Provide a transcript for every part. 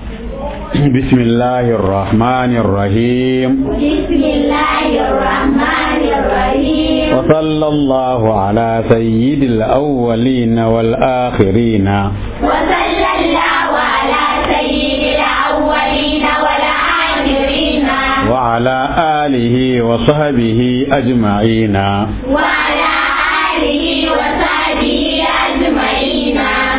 بسم الله الرحمن الرحيم بسم الله الرحمن الرحيم وصلى الله على سيد الأولين والآخرين وصلى الله على سيد الأولين والآخرين وعلى آله وصحبه أجمعين وعلى آله وصحبه أجمعين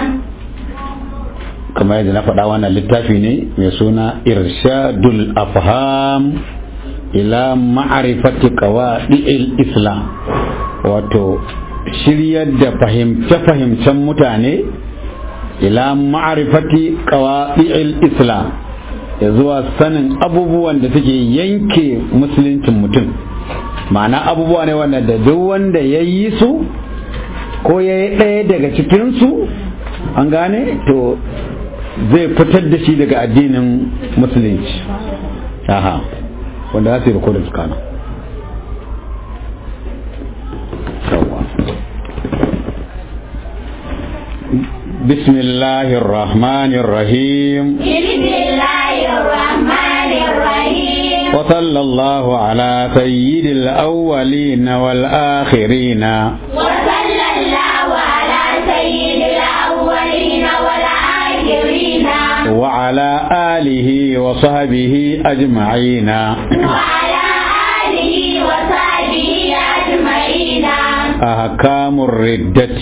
kamar yadda na faɗa wannan littafi ne mai suna irshadul afham ila ma'arifati qawadi'il islam wato shiryar da fahimce-fahimcen mutane ila ma'arifati qawadi'il islam ya zuwa sanin abubuwan da suke yanke musuluncin mutum ma'ana abubuwa ne wanda da duk wanda ya yi su ko ya yi ɗaya daga cikinsu an gane to zai fitar da shi daga addinin musulunci aha wanda za su yi rikodin su kana بسم الله الرحمن الرحيم بسم الله الرحمن الرحيم وصلى الله على سيد الأولين والآخرين وصلى الله على سيد الأولين والآخرين وعلى آله وصحبه أجمعين وعلى آله وصحبه أجمعين أحكام الردة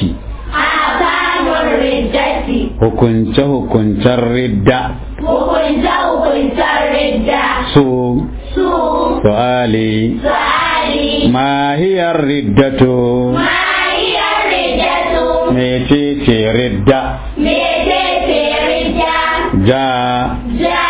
أحكام الردة hukunce hukuncen ridda hukunce hukuncen ridda su su su'ali su'ali ma hiya riddatu ma hiya riddatu mecece ridda mecece ridda ja ja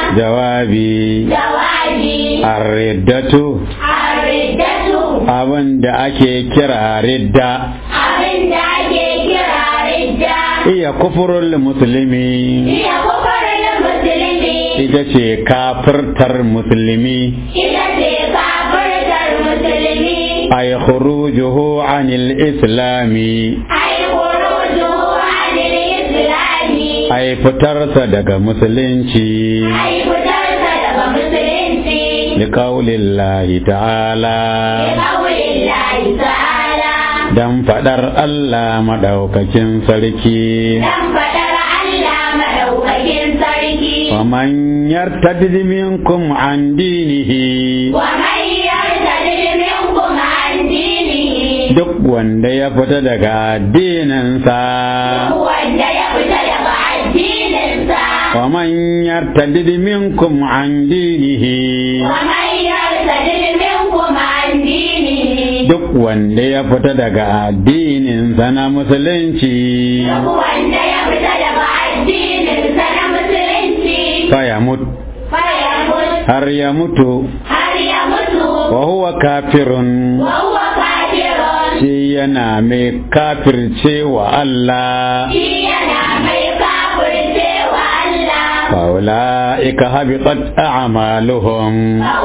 jawabi jawabi ar-riddatu ar-riddatu abin da ake kira ridda abin da ake kira ridda iya kufurul musulmi iya kufurin musulmi ita ce kafirtar musulmi ita ce kafirtar musulmi ay khurujuhu anil islami ai khurujuhu anil islami ay fitarsa daga musulunci ai fitarsa daga musulunci liqaulillahi ta'ala bi qaulillahi ta'ala dan fadar Allah madaukakin sarki dan fadar Allah madaukakin sarki ومن يرتد منكم عن دينه wa man yartadid minkum an dinihi duk wanda ya fita daga addininsa wanda ya fita daga addininsa ومن يرتد منكم عن دينه wa man yartadid minkum an dinihi duk wanda ya fita daga addininsa na musulunci duk wanda ya fita daga addininsa na musulunci faya mutu fayamut har ya mutu har ya mutu wa huwa kafirun wa huwa kafirun shi yana mai kafirce wa Allah shi yana mai kafirce wa Allah faula'ika habitat a'maluhum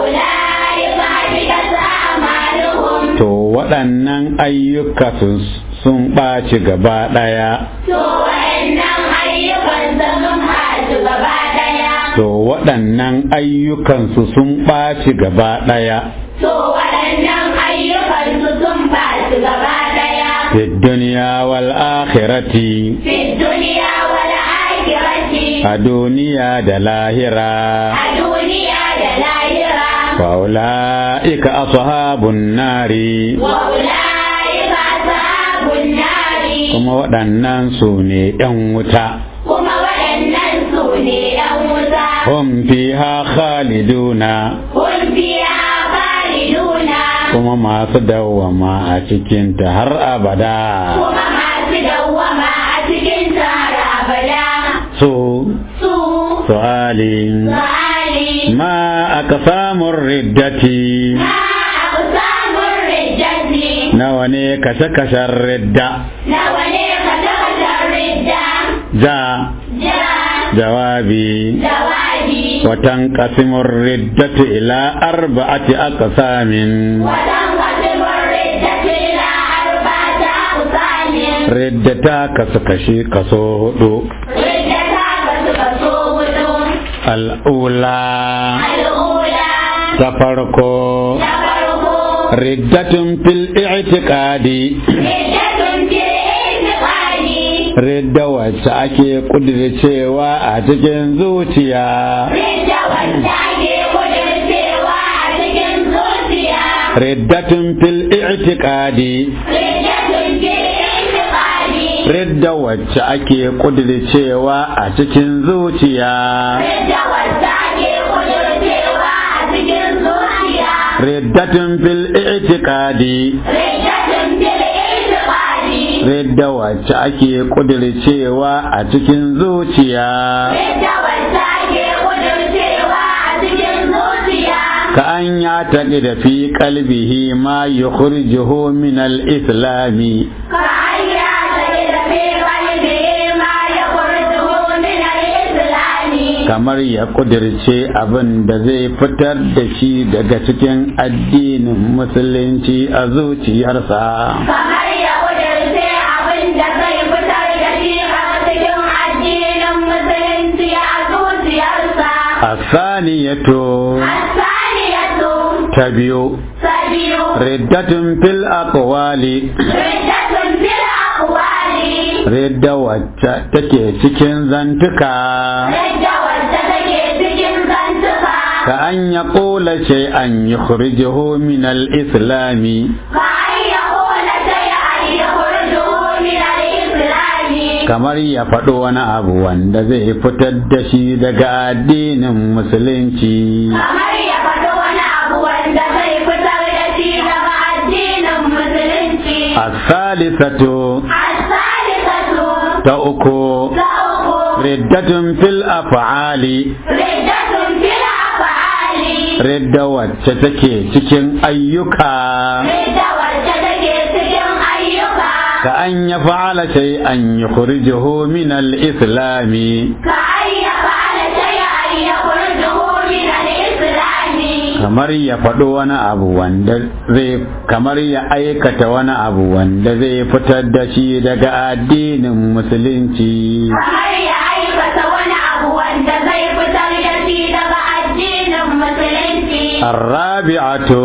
فأولئك حبطت أعمالهم to waɗannan ayyuka su- sun ɓaci gaba ɗaya to waɗannan ayyukan sun haɗu gaba ɗaya to waɗannan ayyukansu sun ɓaci gaba ɗaya to waɗannan ayyukan sun haɗu gaba ɗaya fi duniya wal akhirati fi duniya wal akhirati a duniya da lahira a duniya da lahira faula'ika ashabun nari wa ulaika ashabun nari kuma waɗannan su ne ‘yan wuta kuma waɗannan su ne ‘yan wuta hum fiha khaliduna kun fiya khaliduna kuma masu dawwama a cikinta har abada kuma masu dawwama a cikin tara abada su su su'ali su'ali ma aka samun riddati ma aka samun rijjati nawa ne kashe-kashen ridda nawa ne ka taka rijja ja ja jawabi jawabi watan kasimun riddatu ila arba'ati aqsamin watan kasimin rijjati ila arba'ata kusamin ridda ta kasu kashe kaso hudu rijja ta kasu kaso hudu al'ula الأولى ta farko تفرق riddatun fil i'tiqadi ردة في الاعتقاد ridda wacce ake kudircewa a cikin zuciya ردة والتاجي قدر سوى cikin zuciya riddatun fil i'tiqadi ردة في الاعتقاد ridda wacce ake kudircewa a cikin zuciya ردة والتاجي قدر سوى cikin zuciya riddatun fil i'tiqadi ردة في الاعتقاد ridda wacce ake kudircewa a cikin zuciya ردة والتاجي قدر سوى cikin zuciya ka an ya taƙi da fi kalbihi ma yukhrijuhu min al-islami كأن يعتقد في قلبه ما يخرجه من الإسلام kamar ya kudirce abin da zai fitar da shi daga cikin addinin musulunci a zuciyarsa kamar ya kudurce abin da zai fitar da shi a cikin addinin musulunci a zuciyarsa. asaniyatu Asaniyatu ta biyu ta biyu riddatun fil aqwali riddatun fil aqwali ridda wacce take cikin zantuka ridda wacce take cikin zantuka ka an ya ƙula shay'an yukhrijuhu min al-islami ka an ya kula shay'an yakhrujuhu min al-islami kamar ya faɗo wani abu wanda zai fitar da shi daga addinin musulunci kamar ya faɗi wani abu wanda zai fitar da shi daga addinin musulunci as-salisatu الثالثة ta uku تأخذ riddatun fil af'ali ردة في الأفعال ridda wacce take cikin ayyuka ردة والجدك سجن أيها ka an ya fa'ala shay'an yukhrijuhu min al-islami كأن يفعل شيئا يخرجه من الإسلام kamar ya faɗo wani abu wanda zai kamar ya aikata wani abu wanda zai fitar da shi daga addinin musulunci kamar ya aikata wani abu wanda zai fitar da shi daga addinin musulunci arrabi'atu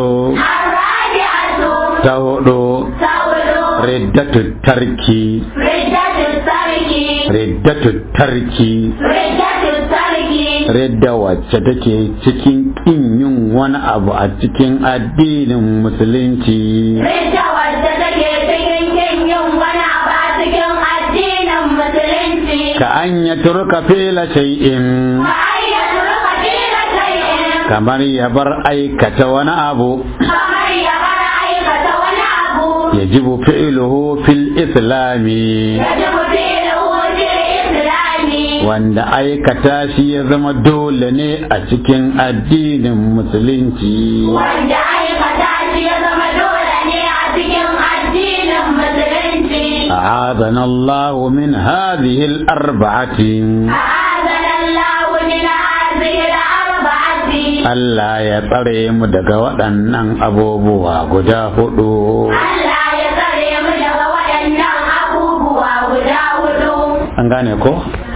الرابعة ta hudu تولد riddatu tarki ردة الترك riddatu tarki ردة الترك ridda wacce take cikin kin yin wani abu a cikin addinin musulunci Ridda wadda take cikin kin yin wani abu a cikin addinin musulunci. ka an ya turka fela shay'in Ka ayyatu ruka fila shay'in kamar ya bar aikata wani abu kamar ya bar aikata wani abu. yajibu fi'luhu fil islami Yajibu fi'luhu fil islami. wanda aikata shi ya zama dole ne a cikin addinin musulunci Wanda aikata shi ya zama dole ne a cikin addinin musulunci. أعاذنا الله من هذه الأربعة أعاذنا الله من هذه الأربعة. Allah ya tsare mu daga waɗannan abubuwa guda hudu. Allah ya tsare mu daga waɗannan abubuwa guda hudu. An gane ko?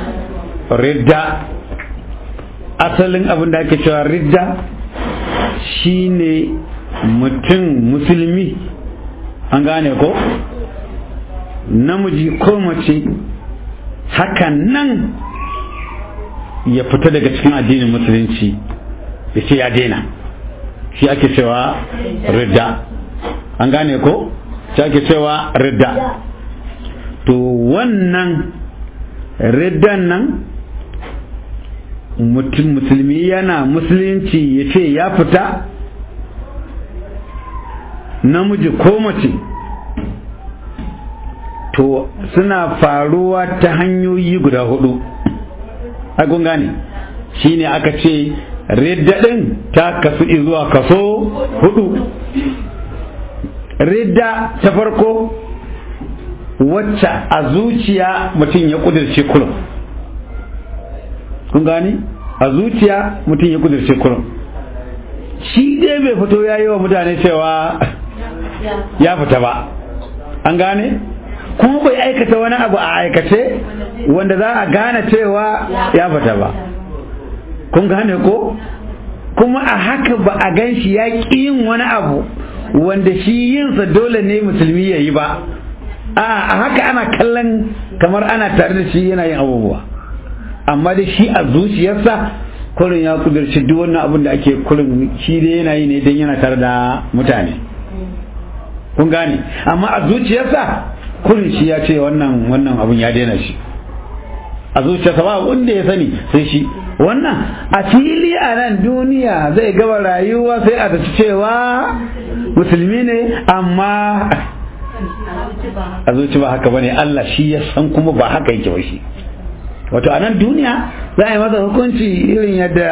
Ridda, asalin abin da ake cewa ridda shine mutum musulmi. An gane ko? Namiji ko mace hakan nan ya fita daga cikin addinin musulunci ya ce ya daina shi ake cewa ridda an gane ko shi ake cewa ridda to wannan riddan nan mutum musulmi yana musulunci ya ce ya fita namiji ko mace to suna faruwa ta hanyoyi guda hudu kun gane shi ne aka ce ridda ɗin ta kasu zuwa kaso hudu ridda ta farko wacce a zuciya mutum ya kudirce kurum kun gani a zuciya mutum ya kudirce kurum shi dai bai fito ya yi wa mutane cewa ya fita ba an gane kuma bai aikata wani abu a aikace wanda za a gane cewa ya fita ba kun gane ko kuma a haka ba a gan shi ya ƙi yin wani abu wanda shi yinsa dole ne musulmi ya yi ba a haka ana kallon kamar ana tare da shi yana yin abubuwa amma da shi a zuciyarsa kurin ya kudurci duk wannan abin da ake kurin shi dai yana yi ne don yana tare da mutane kun gane amma a zuciyarsa kurin shi ya ce wannan wannan abin ya daina shi a zuciyarsa ba wanda ya sani sai shi wannan a fili a nan duniya zai gaba rayuwa sai a tafi cewa musulmi ne amma a zuci ba haka bane Allah shi ya san kuma ba haka yake ba shi wato a nan duniya za a yi masa hukunci irin yadda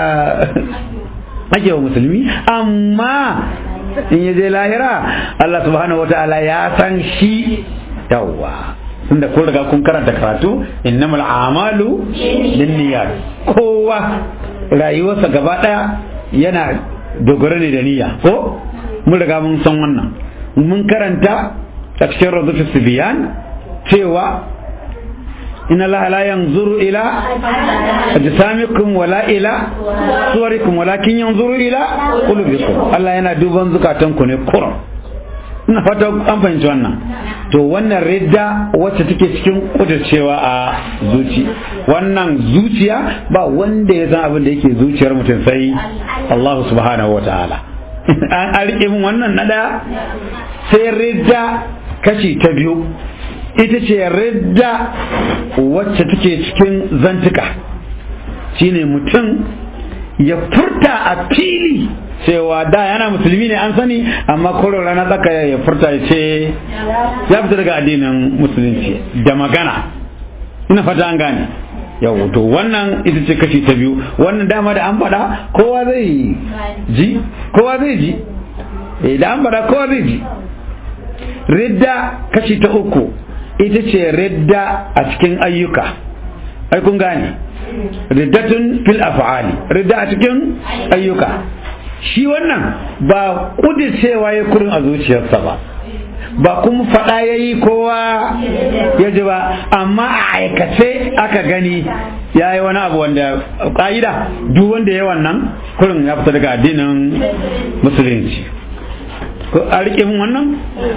ake wa musulmi amma in ya je lahira Allah subhanahu wa ta'ala ya san shi yawwa tunda kun riga kun karanta karatu innamal a'malu binniyat kowa rayuwarsa gaba daya yana dogara ne da niyya ko mun riga mun san wannan mun karanta a cikin radufis biyan cewa inna allaha la yanzuru ila ajsamikum wala ila suwarikum walakin yanzuru ila qulubikum Allah yana duban zukatanku ne kurum ina fata an fahimci wannan to wannan ridda wacce take cikin kudurcewa a zuci wannan zuciya ba wanda ya san abin da yake zuciyar mutum sai Allah subhanahu wa ta'ala an rike min wannan na daya sai ridda kashi ta biyu ita ce ridda wacce take cikin zantuka shine mutum ya furta a fili cewa da yana musulmi ne an sani amma koro rana tsaka ya furta ya ce ya fita daga addinin musulunci da magana ina fata an gane yau to wannan ita ce kashi ta biyu wannan dama da an faɗa kowa zai ji kowa zai ji da an faɗa kowa zai ji ridda kashi ta uku ita ce ridda a cikin ayyuka ai kun gane riddatun fil af'ali ridda a cikin ayyuka shi wannan ba kudicewa ya kurin a zuciyarsa ba ba kuma faɗa ya yi kowa ya ji ba amma a aikace aka gani ya yi wani abu wanda ƙa'ida duk wanda ya wannan kurin ya fita daga addinin musulunci a riƙe mun wannan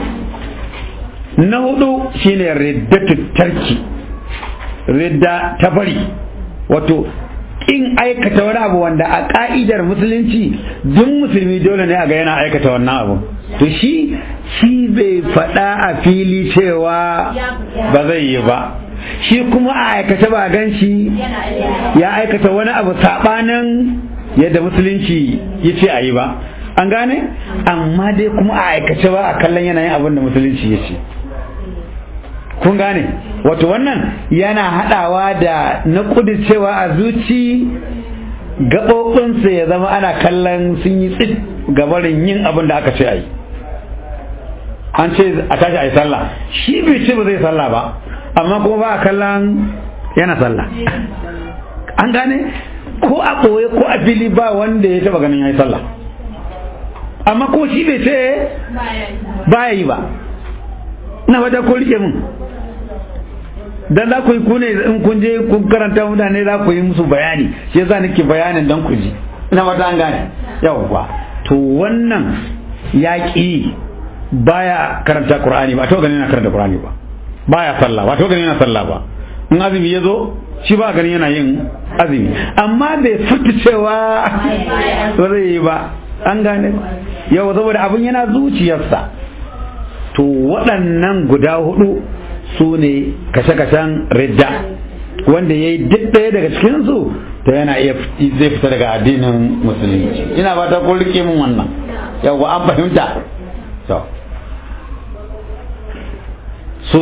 na hudu shine riddatu tarki ridda ta bari wato in aikata wani abu wanda a ka'idar musulunci duk musulmi dole ne a ga yana aikata wannan abu to shi shi bai faɗa a fili cewa ba zai yi ba shi kuma a aikata ba gan shi ya aikata wani abu saɓanin yadda musulunci ya ce a yi ba an gane amma dai kuma a aikace ba a kallon yanayin abin da musulunci ya ce kun gane wato wannan yana haɗawa da na cewa a zuci gaɓoɓinsa ya zama ana kallon sun yi tsit gabarin yin abin da aka ce a yi an ce a tashi a yi sallah shi bai ce ba zai sallah ba amma kuma ba a kallon yana sallah an gane ko a ɓoye ko a fili ba wanda ya taɓa ganin ya yi sallah amma ko shi bai ce ba ya yi ba na fata ko rike mun dan za ku yi kune in kun je kun karanta mutane za ku yi musu bayani shi yasa nake bayanin dan ku ji ina fata an gane yawwa to wannan yaƙi baya karanta qur'ani ba to ganin yana karanta qur'ani ba baya sallah ba to ganin yana sallah ba in azumi ya zo shi ba ganin yana yin azumi amma bai fita cewa ba zai yi ba an gane yau saboda abin yana zuciyarsa to waɗannan guda hudu su ne kashe-kashen ridda wanda ya yi duk ɗaya daga cikinsu to yana iya zai fita daga addinin musulunci ina ba ta rike min wannan yau an fahimta to su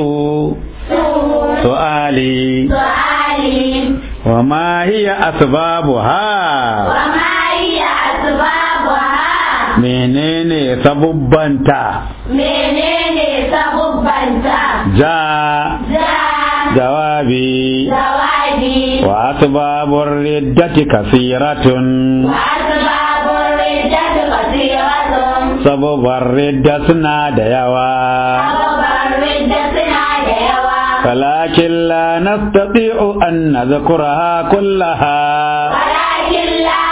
su'ali wa ma hiya asbabuha wa ma hiya asbabuha menene sabubbanta menene sabubbanta ja ja jawabi jawabi wa asbabur riddati kasiratun wa asbabur riddati kasiratun sababar ridda suna da yawa sababar ridda suna da yawa ولكن لا نستطيع أن نذكرها كلها ولكن لا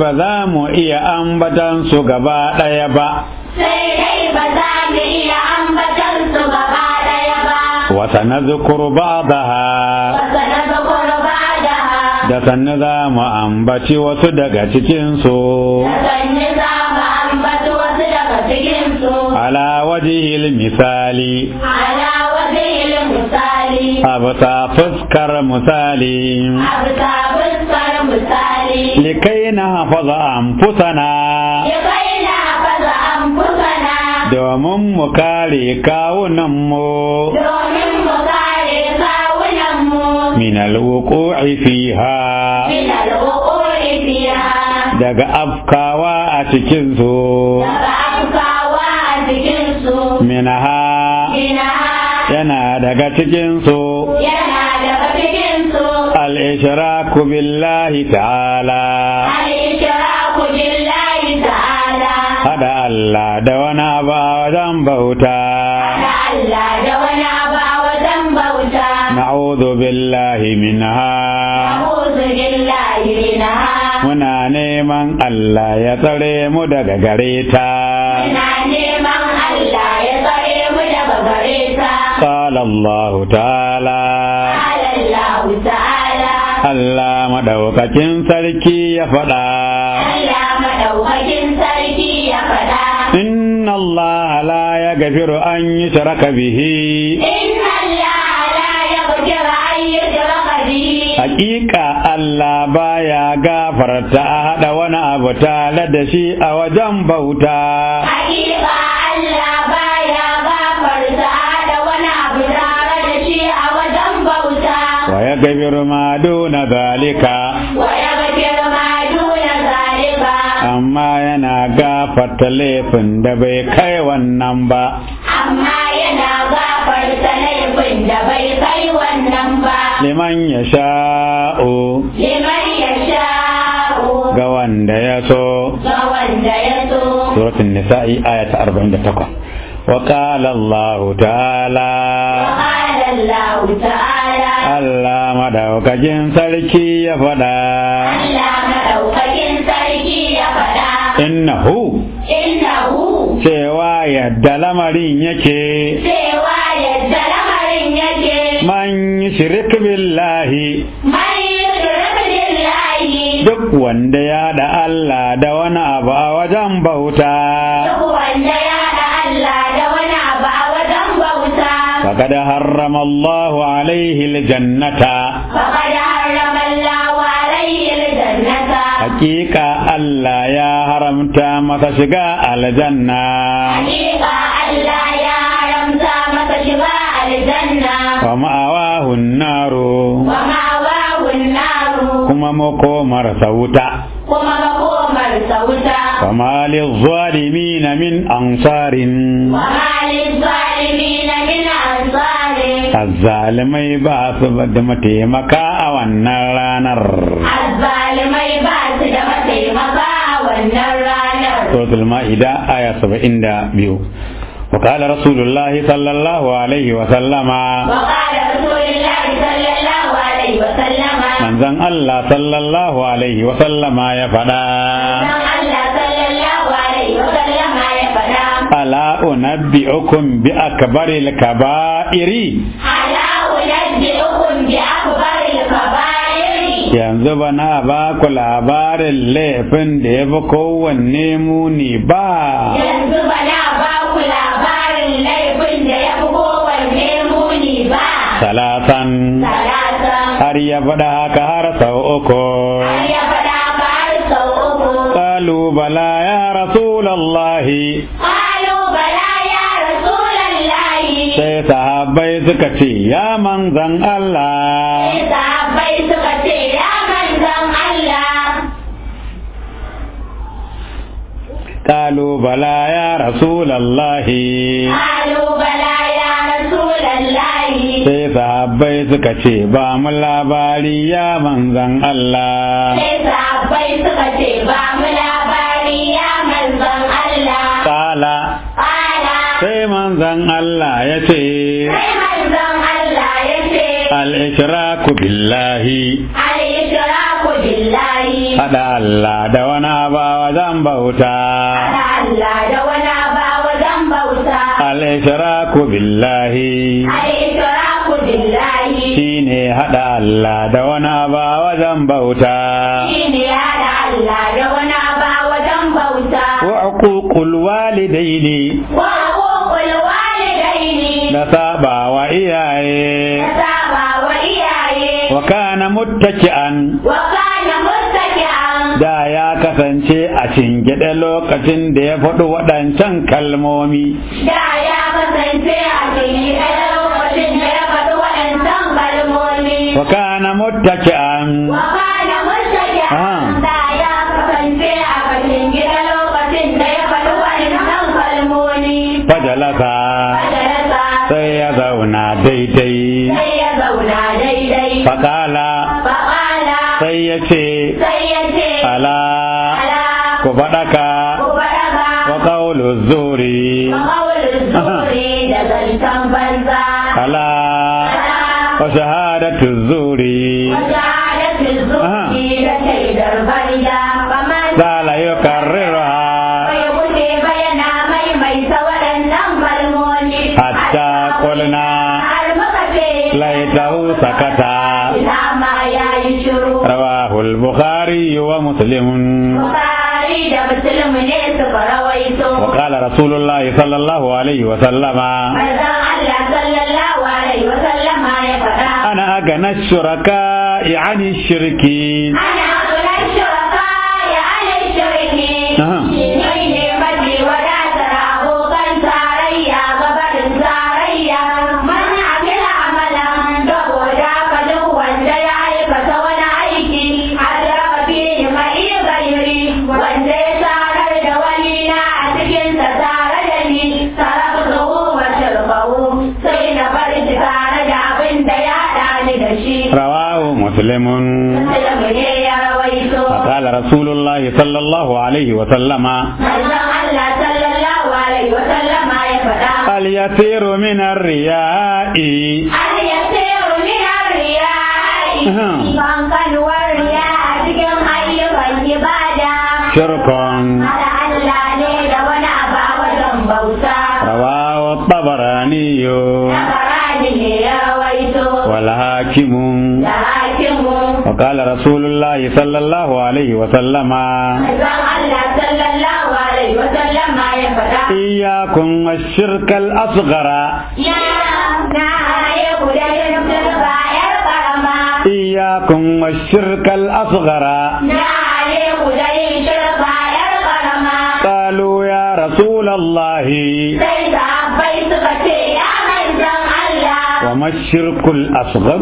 ba za mu iya ambatan su gaba ɗaya ba sai dai ba za mu iya ambatan su gaba ɗaya ba wata na zukuru ba'daha wasa na zakuru ba da da sannu za mu ambaci wasu daga cikinsu sanni za mu ambaci wasu daga cikinsu ala wajihil misali ala wajen misali a bisa fuskar misali a bisa fuskar misali likai na hafaza anfusana ya kai na faza an fusana domin mu kare kawunanmu domin mu kare kawunanmu min alwuqu'i fiha min al'uquri fiha daga afkawa a cikinsu daga afkawa a cikinsu minha ina yana daga cikinsu yana daga cikinsu al-ishraku billahi ta'ala al-ishraku billahi ta'ala hada Allah da wani abu a wajen bauta da Allah da wani abu a wajen bauta na'udhu billahi minha a'udhu billahi minha muna neman Allah ya tsare mu daga gare ta ina neman Allah ya tsare mu daga gare ta qala Allah ta'ala qala Allah ta'ala Allah madaukakin sarki ya faɗa Allah madaukakin sarki ya faɗa inna Allah la yaghfiru an yushraka bihi inna Allah la yaghfiru an yushraka bihi Hakika Allah baya gafarta a haɗa wani abu tare da shi a wajen bauta. Hakika Allah baya gafarta da wani abu tare da shi a wajen bauta. Wa ya gabiru ma duna zalika, Wa ya gafir ma duna zalika. amma yana gafarta laifin da bai kai wannan ba. Amma yana gafarta laifin da bai kai wannan ba. Liman ya sha'u Liman ya sha'u ga wanda ya so. ga wanda ya so. Suratun Nisa'i aya ta 48. Wa qala Allah ta'ala وقال الله تعالى Allah madaukakin sarki ya faɗa. Allah madaukakin sarki ya faɗa. innahu Innahu cewa yadda lamarin yake cewa yadda lamarin yake man shirik billahi mai yushrik billahi duk wanda ya da Allah da wani abu a wajen bauta duk wanda ya da Allah da wani abu a wajen bauta faqad harrama Allah alaihi aljannata faqad harrama Allahu alayhi aljannata hakika Allah ya haramta masa shiga aljanna hakika Allah ya haramta masa shiga aljanna wa ma'awahu naru wa ma'awahu an-naru kuma makomar sauta kuma makomar sauta وما للظالمين من أنصار وما للظالمين من أنصار الظالمai ba su da mataimaka a wannan ranar الظالمai ba su da mataimaka a wannan ranar suratul ma'ida aya 72 وقال رسول الله صلى الله عليه وسلم وقال رسول الله صلى الله عليه وسلم من زن الله صلى الله عليه وسلم يا فدا dan Allah sallallahu alaihi wasallam ya faɗa ألا أنبئكم بأكبر الكبائر ala unabbi'ukum bi akbaril kaba'iri yanzu ba na ba ku labarin laifin da ya fi kowanne muni ba yanzu ba na ba ku labarin laifin da ya fi kowanne muni ba salatan salatan har ya faɗa haka har sau uku har ya faɗa ka har sau uku qalu bala ya rasulallahi qalu bala ya rasulallahi sai sahabbai suka ce ya manzan Allah sai sahabbai suka ce ya manzon Allah qalu bala ya rasulallahi qalu bala ya rasulallahi sai sahabbai suka ce ba mu labari ya manzan Allah sai sahabbai suka ce ba mu labari ya manzon Allah Kala qala sai manzan Allah ya ce sai manzon Allah ya ce al-ishraku billahi al-ishraku billahi haɗa Allah da wani ba wajen bauta Haɗa Allah da wani ba wajen bauta al-ishraku billahi al-ishraku billahi shine haɗa Allah da wani ba wajen bauta shine haɗa Allah da wani ba wajen bauta wa uququl walidaini wa huququl walidaini da saba wa iyaye da saba wa iyaye wa kana muttaki'an wa kana muttaki'an da ya kasance a cingide lokacin da ya faɗi waɗancan kalmomi da ya kasance a cikin ɗaya lokacin da ya faɗi waɗancan kalmomi wa kana muttaki'an wa kana muttaki'an da ya kasance a cikin gida lokacin da ya faɗi waɗancan kalmomi fajalasa majalisa sai ya zauna daidai sai ya zauna daidai faƙala faƙala sai ya ce sai ya ce ala ala ku faɗaka ku faɗaka wa ƙaulu zuri Makaulin zuri da zancen banza. ala wa shahadatu zuri Shahadatin zuri da shaidar banza. Kamar la la yukarriruha bai wuce bayana maimaita waɗannan kalmomi. hatta qulna Har muka ce. laitahu sakata Ina ma ya yi shiru. rawahu al-bukhari wa muslim Bukari da Muslim ne suka rawaito. wa qala rasulullah sallallahu alaihi wa sallama Manzon Allah sallallahu alaihi wa sallama ya faɗa. ana agana shuraka yani shirki Ana kulan shuraka ya ana shirki. Aha. Shi ne mafi wadatar abokan tarayya gabarin tarayya. Mana akila amalan saboda ka duk wanda ya aikata wani aiki. Adraka fi mai gairi wanda ya tarar da wani na a cikin ta tare da ni. Taraktu wa shirkahu sai na bar shi tare da abin da ya haɗa ni da shi. rawahu muslimun Musulmi ne ya rawaito. وقال رسول الله صلى الله عليه وسلم Manzon Allah sallallahu alaihi wa sallama ya faɗa. اليسير من الرياء An yasiru min ar-riya'i. Ahem. Kankanuwar riya a cikin ayyukan ibada. شرك Hada Allah ne da wani abu a wajen bauta. رواه الطبراني Tabarani ne ya rawaito. والحاكم Da hakimu. وقال رسول الله صلى الله عليه وسلم Manzon Allah sallallahu alaihi wa sallama ya faɗa. إياكم والشرك الأصغر Ya na ya guda yin turba yar karama. إياكم والشرك الأصغر Na ya guda yin turba yar karama. قالوا يا رسول الله Sai sahabbai suka ce ya manzan Allah. وما الشرك الأصغر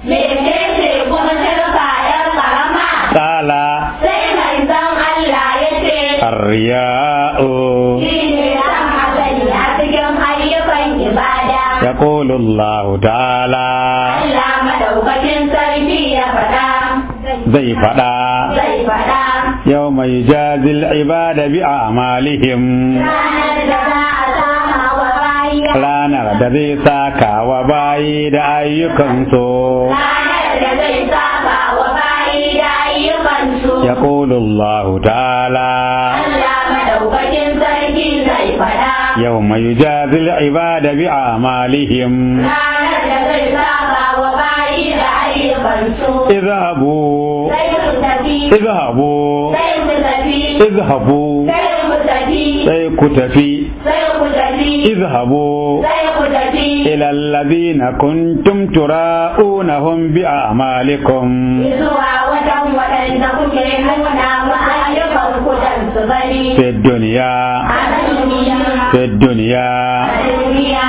Mece kuma turba yar karama. قال Sai manzan Allah ya ce. الرياء Shi ne ran hasali a cikin ayyukan ibada. يقول الله تعالى Allah madaukakin sarki ya faɗa. زي فدا Zai faɗa. يوم يجازي العباد بأعمالهم Ranar da za a sama wa bayi. ranar da zai saka wa bayi da ayyukansu Ranar da zai saba wa bayi da ayyukansu. يقول الله تعالى Allah madaukakin sarki zai faɗa. يوم يجازي العباد بأعمالهم Ranar da zai saba wa bayi da ayyukansu. اذهبوا Sai su tafi. اذهبوا Sai su tafi. اذهبوا Sai ku tafi. sai ku tafi Sai ku tafi. اذهبوا Sai ku tafi. إلى الذين كنتم تراءونهم بأعمالكم Zuwa wajen waɗanda kuke nuna wa ayyukan kudan su gani. في الدنيا A duniya. في الدنيا A duniya.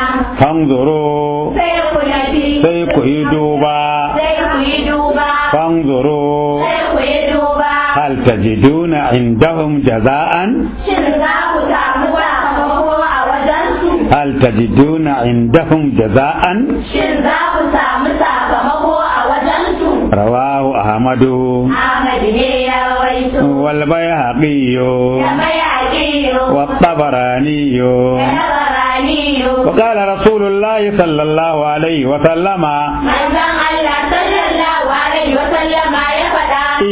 فانظروا Sai ku tafi. sai ku yi duba Sai ku yi duba. فانظروا Sai ku yi duba. هل تجدون عندهم جزاء Shin za ku samu sakamako a wajensu? هل تجدون عندهم جزاء Shin za ku samu sakamako a wajensu? رواه أحمد Ahmad ne ya rawaito. والبيهقي Da mai aƙiyo. والطبراني Da na baraniyo. وقال رسول الله صلى الله عليه وسلم Manzon Allah sallallahu alaihi wa sallama ya faɗa.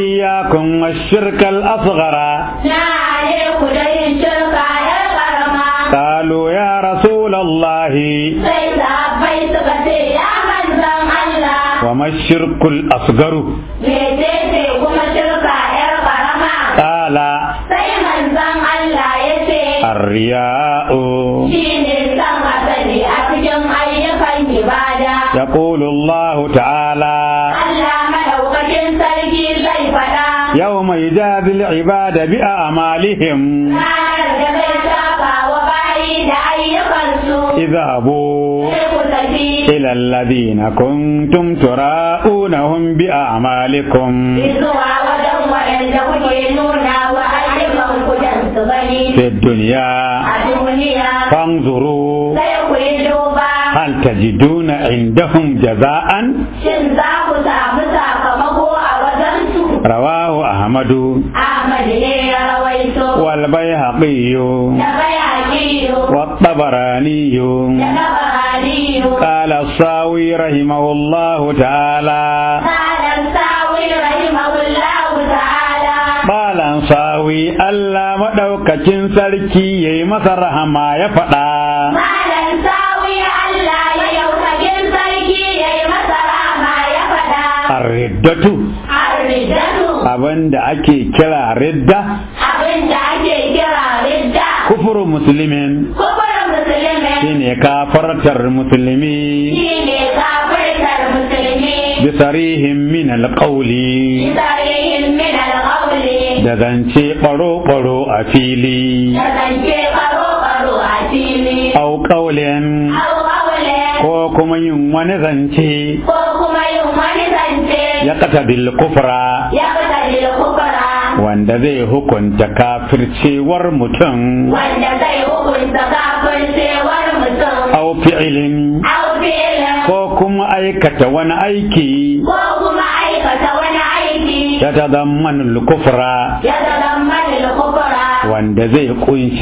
iyyakum wash-shirka al-asghara na ne ku da yin shirka yar karama qalu ya rasulullah sai sahabbai suka ce ya manzan Allah wa mash-shirku al-asgharu mecece kuma shirka yar karama qala sai manzan Allah ya ce ar-riya'u shi ne san asali a cikin ayyukan ibada يقول الله تعالى Allah madaukakin sarki zai faɗa يوم يجازي العباد بأعمالهم ranar da zai saka wa bayi da ayyukansu اذهبوا sai ku tafi إلى الذين كنتم تراءونهم بأعمالكم zuwa wajen waɗanda kuke nuna wa ayyukan ku dan su gani في الدنيا a duniya فانظروا sai ku yi duba هل تجدون عندهم جزاء shin za ku samu sakamako a wajensu رواه أحمد Ahmad ne ya rawaito والبيهقي da bayaqiyo والطبراني da nabahaniyo قال الصاوي رحمه الله تعالى Malam Sawi rahimahullahu ta'ala Malam sawi Allah maɗaukakin sarki ya yi masa rahama ya faɗa. Malam Sawi Allah ya yaukakin sarki ya yi masa rama ya faɗa. Arriddatu Arridatu abin da ake kira ridda abin da ake kira ridda. kufuru musulmin Kufurin musulmi shine kafartar musulmi shi ne kafirtar musulmi. bisarihin min alƙauli Bisarihin min alƙawli. da zance ɓaro-ɓaro a fili Da zance karo-karo a fili. au ƙaulin Au ƙaule. ko kuma yin wani zance Ko kuma yin wani zance. ya kata bil kufra Ya fita da kufura. wanda zai hukunta kafircewar mutum wanda zai hukunta kafircewar mutum au fi'ilin au filin ko kuma aikata wani aiki ko kuma aikata wani aiki ya tazammanul kufra ya zama kufura wanda zai kunshi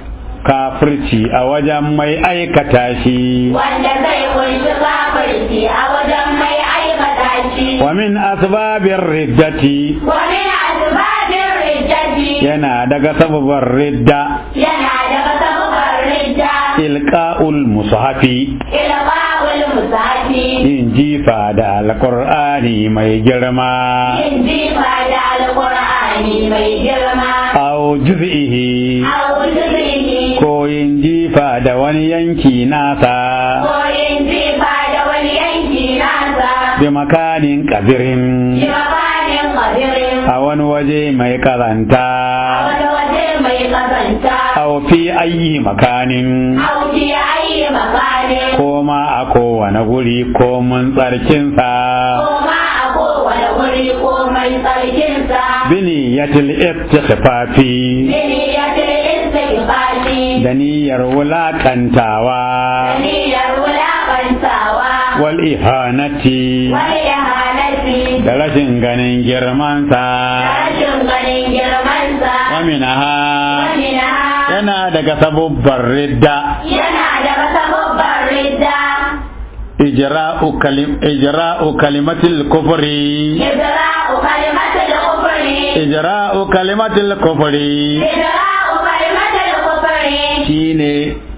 kafirci a wajen mai aikata shi wanda zai kunshi kafirci a wajen mai aikata shi wa min asbabir riddati wani asibabin riddati yana daga sababar ridda yana daga sababar ridda ilqa'ul mushafi ilqa'ul musafi yin jifa da alqur'ani mai girma yin jifa da alqur'ani mai girma aw juz'ihi au juzihi ko yin jifa da wani yanki nasa koyin jifa da wani yanki nasa bi makanin kabirin shi mafanin kabirin a wani waje mai karanta wani waje mai kasanta aw fi ayyi makanin auki ayi makanin ko ma a kowane guri ko mun tsarkinsa ko ma a kowane wuri ko mai tsarkinsa bini yatil istighfafi bini ya ce istighfari da niyyar wulakantawa niyyar wulaƙantawa wal ihanati wani ihanati da rashin ganin girmansa rashin ganin girmansa wa minaha wani na yana daga sabubbar ridda yana daga sababban ridda ijra'u kalim ijra'u kalimatil kufri idra'u kalimatul kufri ijra'u kalimatil kufri idra'u kalimatul kufri shine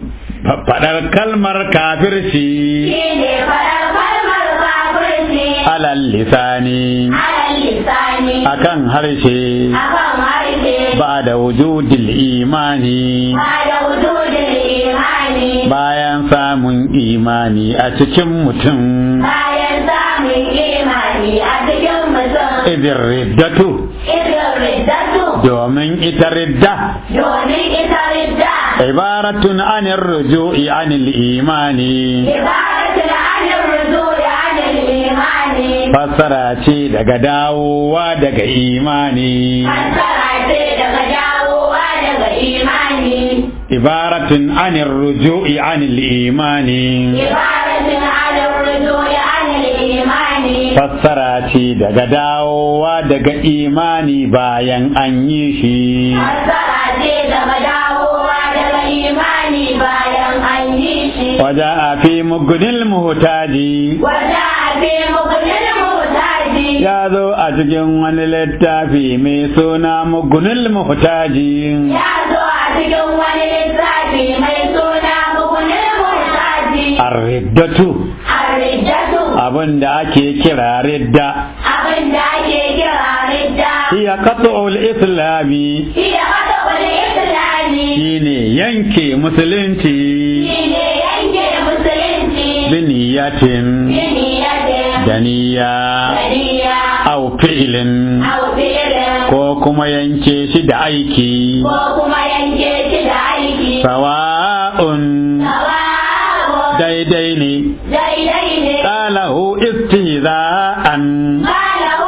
faɗar kalmar kafirci shine faɗar kalmar kafirci alal lisani alal lisani akan harshe akan harshe ba da wujudil imani ba da wujudin imani bayan samun imani a cikin mutum bayan samun imani a cikin mutum idin riddatu irin riddatu domin ita ridda domin ita ridda ibaratun anir ruju'i anil imani ibadatul anir rujui anil imani fassara ce daga dawowa daga imani fassara ce daga dawowa daga imani ibaratun anir ruju'i anil imani ibadatul anir rujui anil imani fassara ce daga dawowa daga imani bayan an yi shi fassara ce daga dawowa daga imani bayan an yi shi waje a fi mugunil muhtaji wata abin mukunin mutaji ya zo a cikin wani littafi mai suna mugunil muhtaji ya zo a cikin wani littafi mai suna mugunin murtaji arriddatu arrijatu abin da ake kira ridda abin da ake kira ridda hiya qat'ul islami iya hada wani islami shine yanke musulunci shine yanke musulunci biniyatin biniyadin da niyya daniya au fi'lin au fi'lin ko kuma yanke shi da aiki ko kuma yanke shi da aiki sawa'un sawabu daidai ne daidai ne qalahu istihza'an qalahu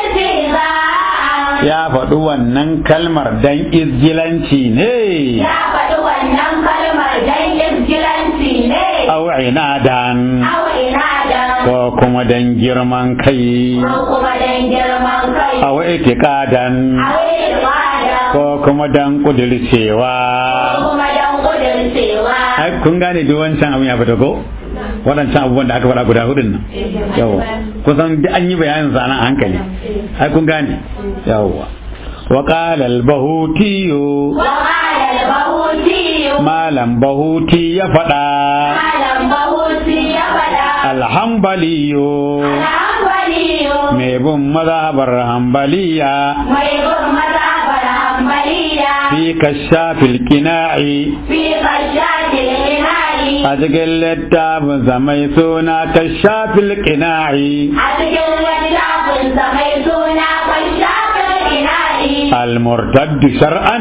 istihza'an ya faɗi wannan kalmar dan izgilanci ne ya faɗi wannan kalmar dan izgilanci ne au inadan au inadan ko kuma dan girman kai ko kuma dan girman kai au itiqadan au ibada ko kuma dan ko kudircewa kuma dan kudurcewa ai kun gane duk wancan abin ya fita ko waɗancan abubuwan da aka faɗa guda hudun nan yawa kusan duk an yi bayanin sa nan a hankali ai kun gane yawa wa qala al bahutiyu وقال البهوتي malam bahuti ya faɗa قال البهوتي يبدا alhambaliyu الحنبلي mai bin mazhabar hambaliya ويقول مذهب الحنبلية fi kashafil qina'i في خشاة الإناء a cikin littafin sa mai suna kashafil qina'i أتكل وجهه سميتونا خشاة الإناء al-murtadd shar'an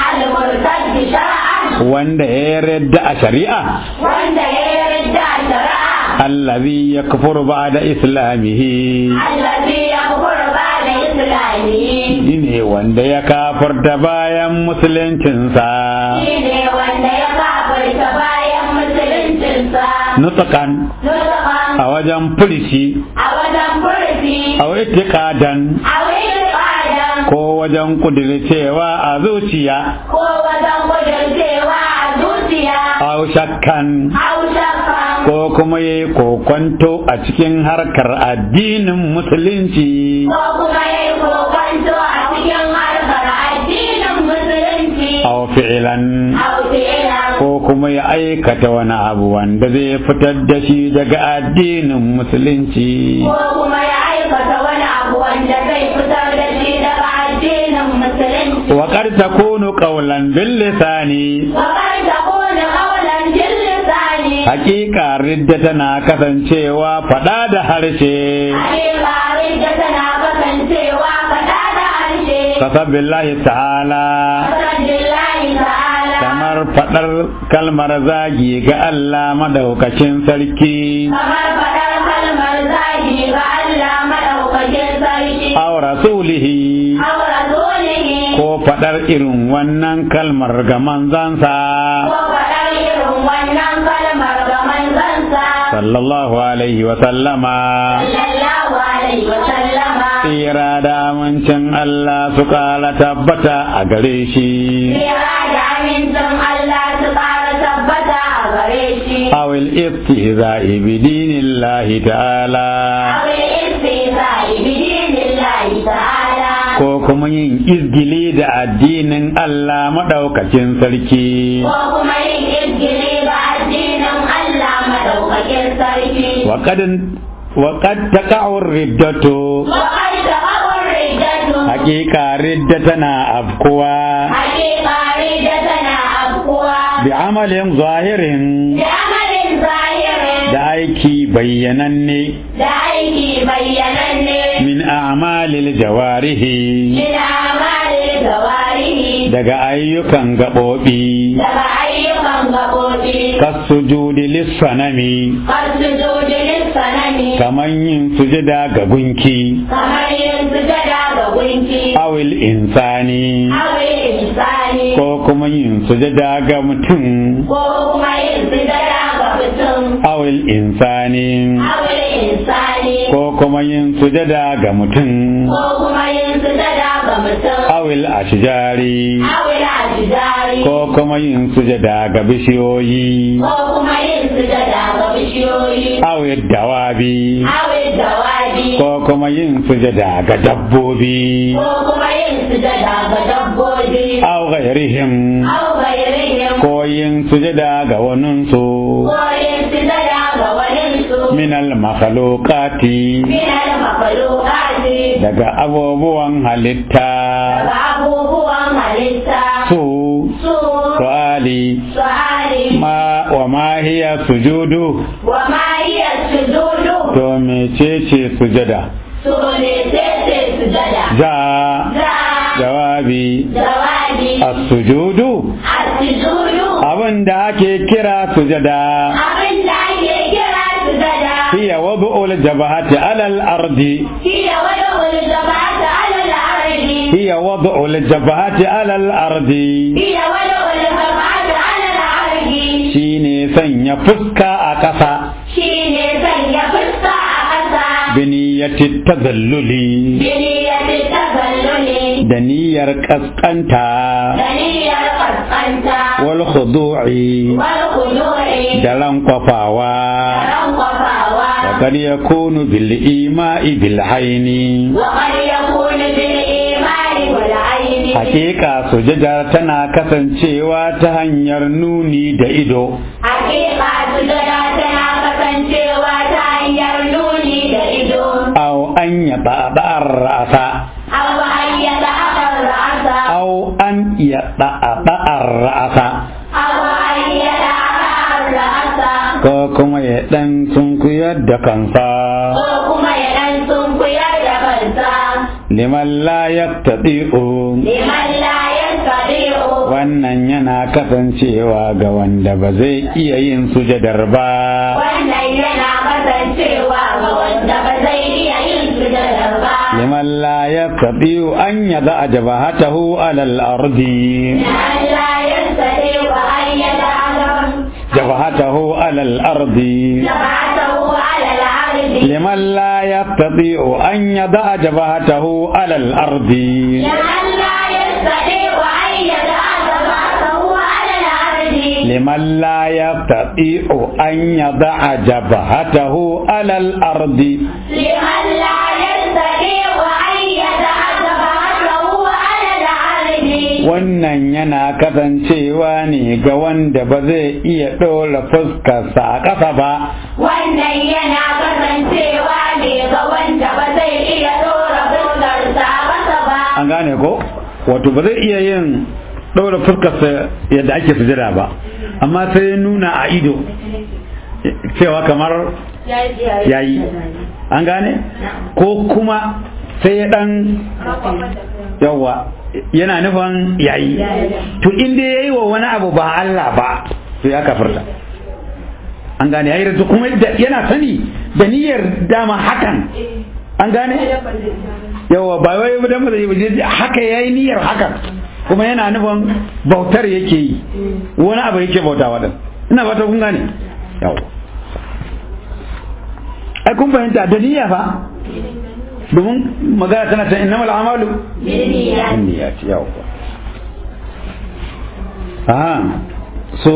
المرتد شرعا wanda ya yarda a shari'a وأنت يرد شرعا allazi yakfuru ba'da islamihi الذي يكفر بعد إسلامه shine wanda ya kafarta bayan musuluncinsa shine wanda ya kafirta bayan musuluncinsa nutqan nutqan a wajen furishi a wajen furfi a itiqadan a wurin ƙadan ko wajen kudircewa a zuciya ko wajen kudurcewa a zuciya aw shakkan haushakan ko kuma yayi kokonto a cikin harkar addinin musulunci ko kuma ya yi kokonto a cikin harkar addinin musulunci aw fi'lan hausila ko kuma ya aikata wani abu wanda zai fitar da shi daga addinin musulunci ko kuma ya aikata wani abu wanda zai fitar da shi daga addinin musulunci wa qad takunu qawlan bil lisani Wakar da kone kawalan lisani haqiqa ridda tana kasancewa fada da harshe Hakikarin da tana kasancewa faɗa da harshe kasabillahi ta'ala Alhamdulillahi ta'ala kamar fadar kalmar zagi ga Allah madaukakin sarki Kamar faɗar kalmar zagi ga Allah maɗaukakin sarki aw rasulihi Aw rasulihi ko fadar irin wannan kalmar ga manzansa Ko faɗar irin wannan kalmar ga manzansa sallallahu alaihi wa sallama Sallallahu alaihi wa sallama tsira da amincin Allah su kala tabbata a gare shi Kira da amincin Allah su ƙara tabbata a gare shi awil istihza'i bi dinillahi ta'ala Awil istihza'i bi dinillahi ta'ala ko kuma yin izgili da addinin Allah madaukakin sarki ko kuma yin izgili ga addinin Allah madaukakin sarki. wa qad wa qad taqa'u riddatu Wakar da kawar riddatu, haqiqa ridda tana afkuwa hakika ridda tana afkuwa bi amalin zahirin da amalin zahirin da aiki bayyananne da aiki bayyananne min a'malil jawarihi min amalin gawarihi daga ayyukan gaɓoɓi daga ayyukan gaɓoɓi. kasujudi lissanami Kar su jodi lissanami kamar yin sujada ga gunki kamar yin sujada ga gunki. awil insani Awil insani ko kuma yin sujada ga mutum ko kuma yin sujada ga mutum awil insani awil insani ko kuma yin sujada ga mutum ko kuma yin sujada ga mutum awil ashjari awil ajidari ko kuma yin sujada ga bishiyoyi ko kuma yin sujada ga bishiyoyi awil dawabi awil dawabi dabbobi ko kuma yin sujada ga dabbobi ko kuma yin sujada ga dabbobi aw ghairihim aw gairihim ko yin sujada ga waninsu ko yin sujada ga waninsu min al makhluqati min al-makhluqati daga abubuwan halitta daga abubuwan halitta su su su'ali su'ali ma wa ma hiya sujudu wa ma hiya sujudu to mecece sujada su ne tete sujada za za jawabi jawabi as-sujudu as-sujudu abin da ake kira sujada abin da ake kira sujada hiya wad'ul jabhati 'ala al-ardi hiya wada'ul jabata ala al-ardi hiya wad'ul jabhati 'ala al-ardi hiya wada'ul jabata ala al-ardi shine sanya fuska a ƙasa shine sanya fuska a ƙasa biniyati tazalluli biniyati tazalluli da niyyar kaskanta da niyyar kaskanta wal khudu'i wal khudu'i da lankwafawa ran kwafawa وقد يكون بالإيماء بالعين وقد يكون بالإيمان والعين حقيقة سجدة تنا kasancewa ta hanyar nuni da ido Hakika sujada tana kasancewa ta hanyar nuni da ido, aw an yaba ba'ar ra'asa aw hayyada akan ra'asa, aw an yaba ba'ar ra'asa aw hayyada akan ra'asa, ko kuma ya dan sunkuyar da kansa ko kuma ya dan sunkuyar da kansa, liman la yaqtadi'u liman la yastati'u. wannan yana kasancewa ga wanda ba zai iya yin sujadar ba Wannan yana kasancewa ga wanda ba zai iya yin sujadar ba. liman la yaqtadi'u an yada jabahatahu ala al-ardi Liman la yastati'u an yada akan jabahatahu ala al-ardi جبعته على العرض liman la yaqtadi'u an yada jabahatahu ala al-ardi لمن لا يستطيع أن يدع جبهته على الأرض liman la yaqtadi'u an yada jabahatahu ala al-ardi لمن لا يستطيع أن يدع جبهته على الأرض wannan yana kasancewa ne ga wanda ba zai iya ɗora fuskarsa a ƙasa ba wannan yana kasancewa ne ga wanda ba zai iya ɗora fuskarsa a ƙasa ba an gane ko wato ba zai iya yin ɗora fuskarsa yadda ake sujada ba amma sai ya nuna a ido cewa kamar yayi an gane ko kuma sai ya ɗan yawa yana nufin yayi to in dai yayi wa wani abu ba Allah ba to ya kafirta an gane yayi rasu kuma da- yana sani da niyyar dama hakan an gane yawa ba wai ba dan ba zai je haka yayi niyyar hakan kuma yana nufin bautar yake yi wani abu yake bautawa din ina fata kun gane yawa ai kun fahimta da niyya fa domin magana tana ta innamal amalu بالنيات niyyat yawa aha so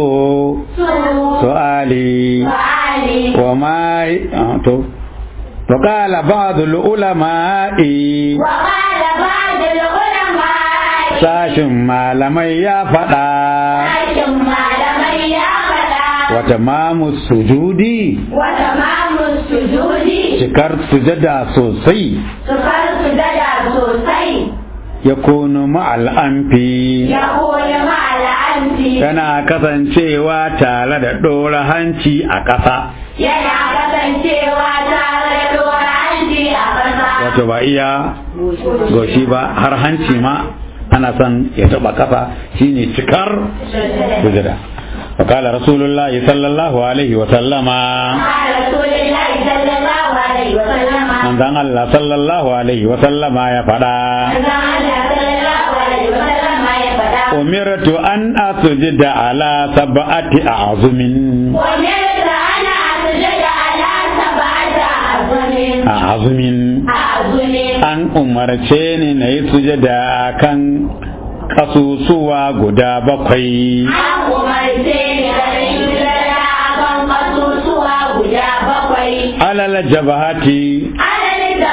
su'ali وعلي wa ma ah, to to qala ba'd al ulama'i وقال بعض العلماء sashin malamai ya faɗa لكن malamai ya faɗa wa tamamu sujudi wa tamamu sujudi cikar sujada sosai sukar sujada sosai yakunu ma'al anfi ya koyi ma'al'anti yana kasancewa tare da ɗora hanci a ƙasa yana kasancewa tare da dora hanci a ƙasa wato ba iya goshi ba har hanci ma ana son ya taɓa ƙasa shine cikar sujada وقال رسول الله صلى الله عليه وسلم قال رسول الله صلى الله عليه وسلم من ذن الله صلى الله عليه وسلم يا فدا manzon Allah sallallahu alaihi wasallam ya faɗa أمرت أن أسجد على سبعة أعظم ومرت أنا أسجد على سبعة أعظم أعظم أعظم an umarce ni na yi sujada kan kasusuwa guda bakwai an umarce ni da yin sujada a kan ƙasusuwa guda bakwai alal jabahati adadin da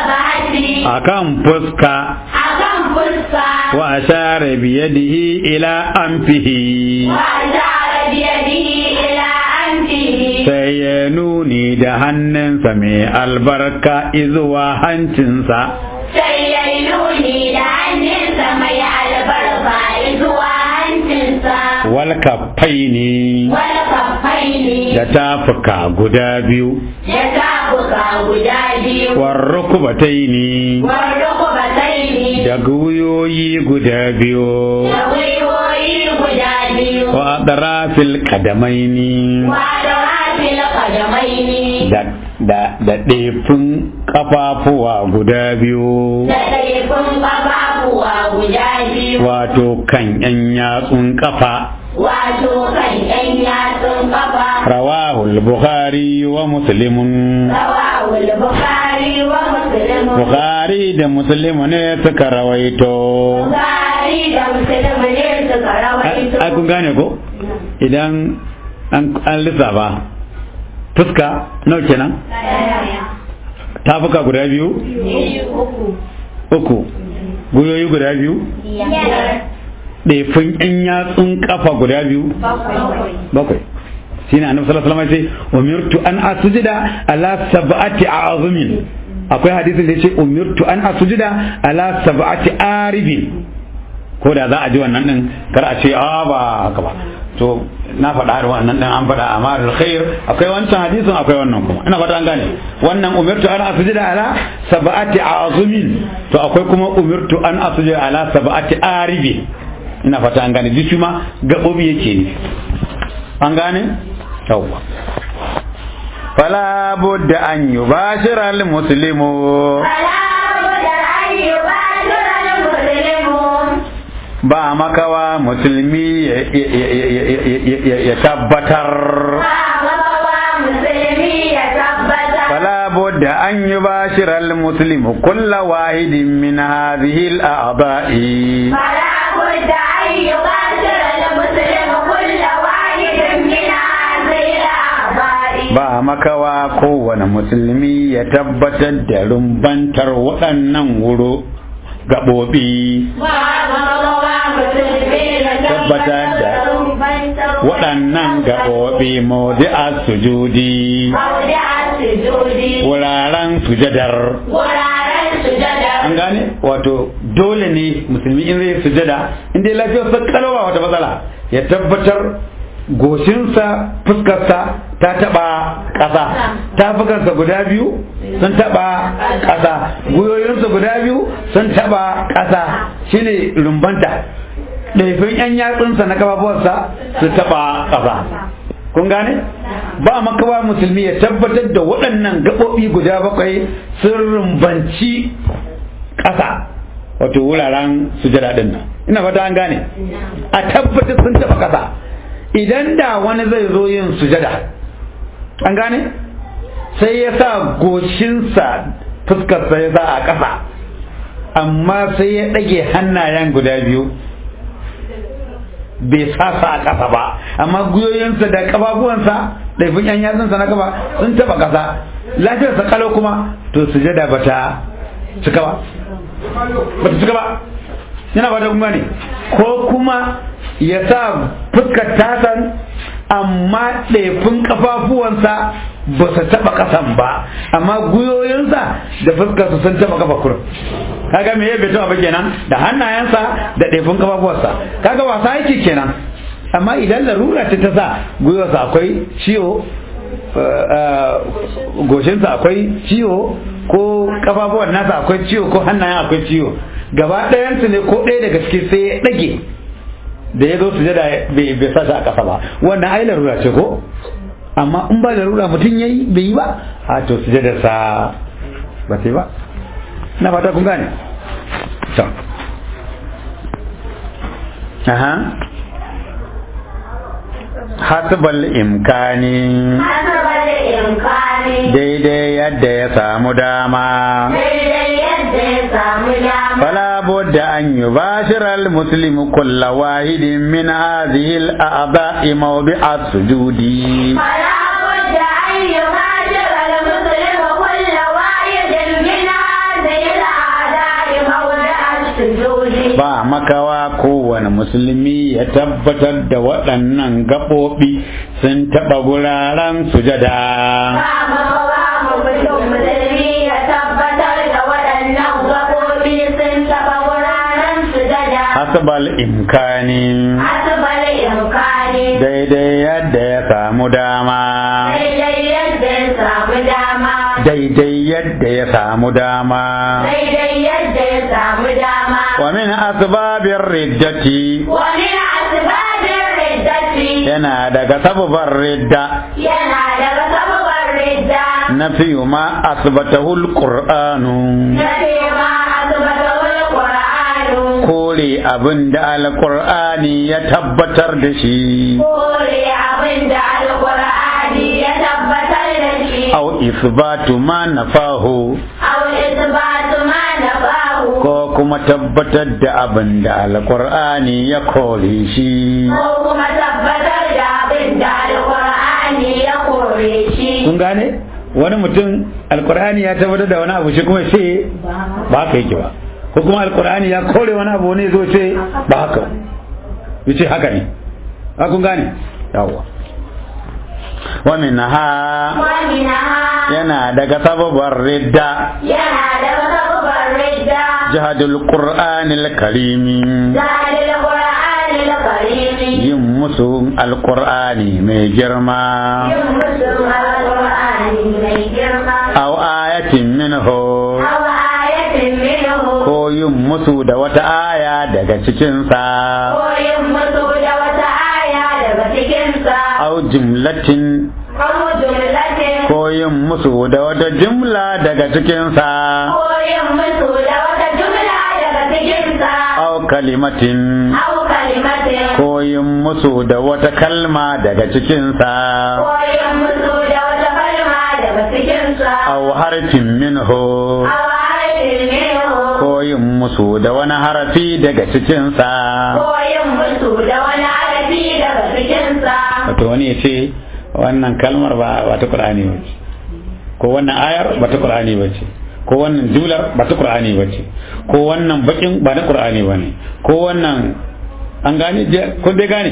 mayafi akan fuska akan fuska wa ashara biyadihi ila anfihi wa ashara biyadihi ila anfihi sai ya nuni da hannunsa mai albarka izuwa hancinsa sai ya yi nuni da hannunsa mai albarka zuwa hancinsa wal kaffaini wani kafai ne da tafuka guda biyu ya tafuka guda biyu war rukubataini wani kubatai ne da guyoyi guda biyu da gwiwoyi guda biyu wa adrafil kadamaini wada rafil kadamai ne da da da ɗefin kafafuwa guda biyu da ɗaifin ƙafafuwa guda biyu wato kan yan yatsun kafa wato kan ɗan yatsun ƙafa rawahul bukhari wa muslimun rawahul bukari wa muslimu bukhari da muslimu ne suka rawaito bukari da muslimu ne suka rawaito ai kun gane ko idan an an lissafa fuska nawa kenan tafuka guda biyu uku guyoyi guda biyu ɗefin yan yatsun kafa guda biyu bakwai shi ne annabi sallallahu alaihi wasallam ya ce umirtu an asujida ala sab'ati a'zumin akwai hadisin da ya ce umirtu an asujida ala sab'ati aribin ko da za a ji wannan din kar a ce a ba haka ba to na faɗa da wannan din an faɗa amma alkhair akwai wancan hadisin akwai wannan kuma ina fata an gane wannan umirtu an asujida ala sab'ati azumin to akwai kuma umirtu an asujida ala sab'ati aribi ina fata an gane duk ma gabobi yake ne an gane yawwa fala budda an yubashira al muslimu ba makawa musulmi ya- ya- ya- ya- ya- ya- ya tabbatar فلا بد أن يباشر المسلم كل واحد من هذه الأعضاء ba makawa kowane musulmi ya tabbatar da rumbantar waɗannan wuro gaɓoɓi tabbatar da waɗannan gaɓoɓi mawdi'a sujudi wuraren sujadar Wuraren sujada an gane wato dole ne musulmi in zai sujada in dai lafiyar sa kalwa wata matsala ya tabbatar goshinsa fuskarsa ta taba ƙasa tafukansa guda biyu sun taba ƙasa gwiwoyinsa guda biyu sun taba ƙasa shine rumbanta ɗaifin 'yan yatsunsa na kafafuwarsa su taba ƙasa kun gane ba makawa musulmi ya tabbatar da waɗannan gaɓoɓi guda bakwai sun rumbanci ƙasa wato wuraren sujada ɗin nan ina fata an gane a tabbatar sun taɓa ƙasa idan da wani zai zo yin sujada an gane sai ya sa goshinsa fuskarsa ya sa a ƙasa amma sai ya ɗage hannayen guda biyu bai sasa a ƙasa ba amma guyoyinsa da ƙafafuwansa da fin yan yatsunsa na kafa sun taɓa ƙasa lafiyarsa kalau kuma to sujada ba ta cika ba ba ta cika ba yana ba ta kuma ne ko kuma ya sa fuskar tasan amma ɗaifin ƙafafuwansa ba su taɓa ƙasan ba amma guyoyinsa da fuskarsa sun taɓa ƙafa kurum kaga me ya bai taɓa ba kenan da hannayensa da ɗaifin ƙafafuwansa kaga wasa yake kenan amma idan larura ce ta sa gwiwarsa akwai ciwo goshinsa akwai ciwo ko ƙafafuwan nasa akwai ciwo ko hannayen akwai ciwo gaba ɗayansu ne ko ɗaya daga ciki sai ya ɗage da ya zo su jada bai sa shi a ƙasa ba wannan ai larura ce ko amma in ba larura mutum ya yi bai yi ba a to su jada sa ba sai ba na fata kun gane to aha hasbal imkani Asabar imkani daidai yadda ya samu dama daidai yadda ya samu dama. فلا بد أن يباشر المسلم كل واحد من هذه الأعضاء موضع السجود فلا بد أن يهاجر المسلم كل واحد من هذه ba makawa kowane musulmi ya tabbatar da waɗannan gaɓoɓi sun taɓa guraren sujada ba makawa mutum musulmi ya tabbatar da waɗannan gaɓoɓi sun taɓa wuraren sujada hasbal imkani asibar imkani daidai yadda ya samu dama daidai yadda ya samu dama daidai yadda ya samu dama daidai yadda ya samu dama wa min asbabir riddati wa min asbabir riddati yana daga sababar ridda yana daga sababar ridda nafiyu ma asbatahu alqur'anu na ma asbatul qur'anu kore abin da alqur'ani ya tabbatar da shi kore abin da alqur'ani ya tabbatar da shi aw isbatu ma nafahu aw isbatu ma nafahu ko kuma tabbatar da abin da alqur'ani ya kore shi ko kuma tabbatar da abin da alqur'ani ya kore shi kun gane wani mutum alqur'ani ya tabbatar da wani abu shi kuma sai ba haka yake ba ko kuma alqur'ani ya kore wani abu ne zo sai ba haka yace haka ne ha kun gane yawwa wa minha ومنها yana daga sababar ridda yana daga sababar ridda jihadul qur'anil karimi zahir القرآن الكريم yin musu alqur'ani mai girma yin musu القرآن mai girma aw ayatin minhu أو آية منه ko yin musu da wata aya daga cikinsa ko yin musu da wata aya daga cikinsa aw jumlatin أو جملة ko yin musu da wata jumla daga cikinsa ko yin musu da wata jumla daga cikinsa aw kalimatin أو كلمة ko yin musu da wata kalma daga cikinsa ko yin musu da wata kalma daga cikinsa aw harfin minhu أو حرف منه ko yin musu da wani harafi daga cikinsa ko yin musu da wani arabi daga cikinsa wato wani ya ce wannan kalmar ba ba ta qur'ani ba ce ko wannan ayar ba ta qur'ani ba ce ko wannan jumlar ba ta qur'ani ba ce ko wannan bakin ba na qur'ani ba ne ko wannan an gane je- ko dai gane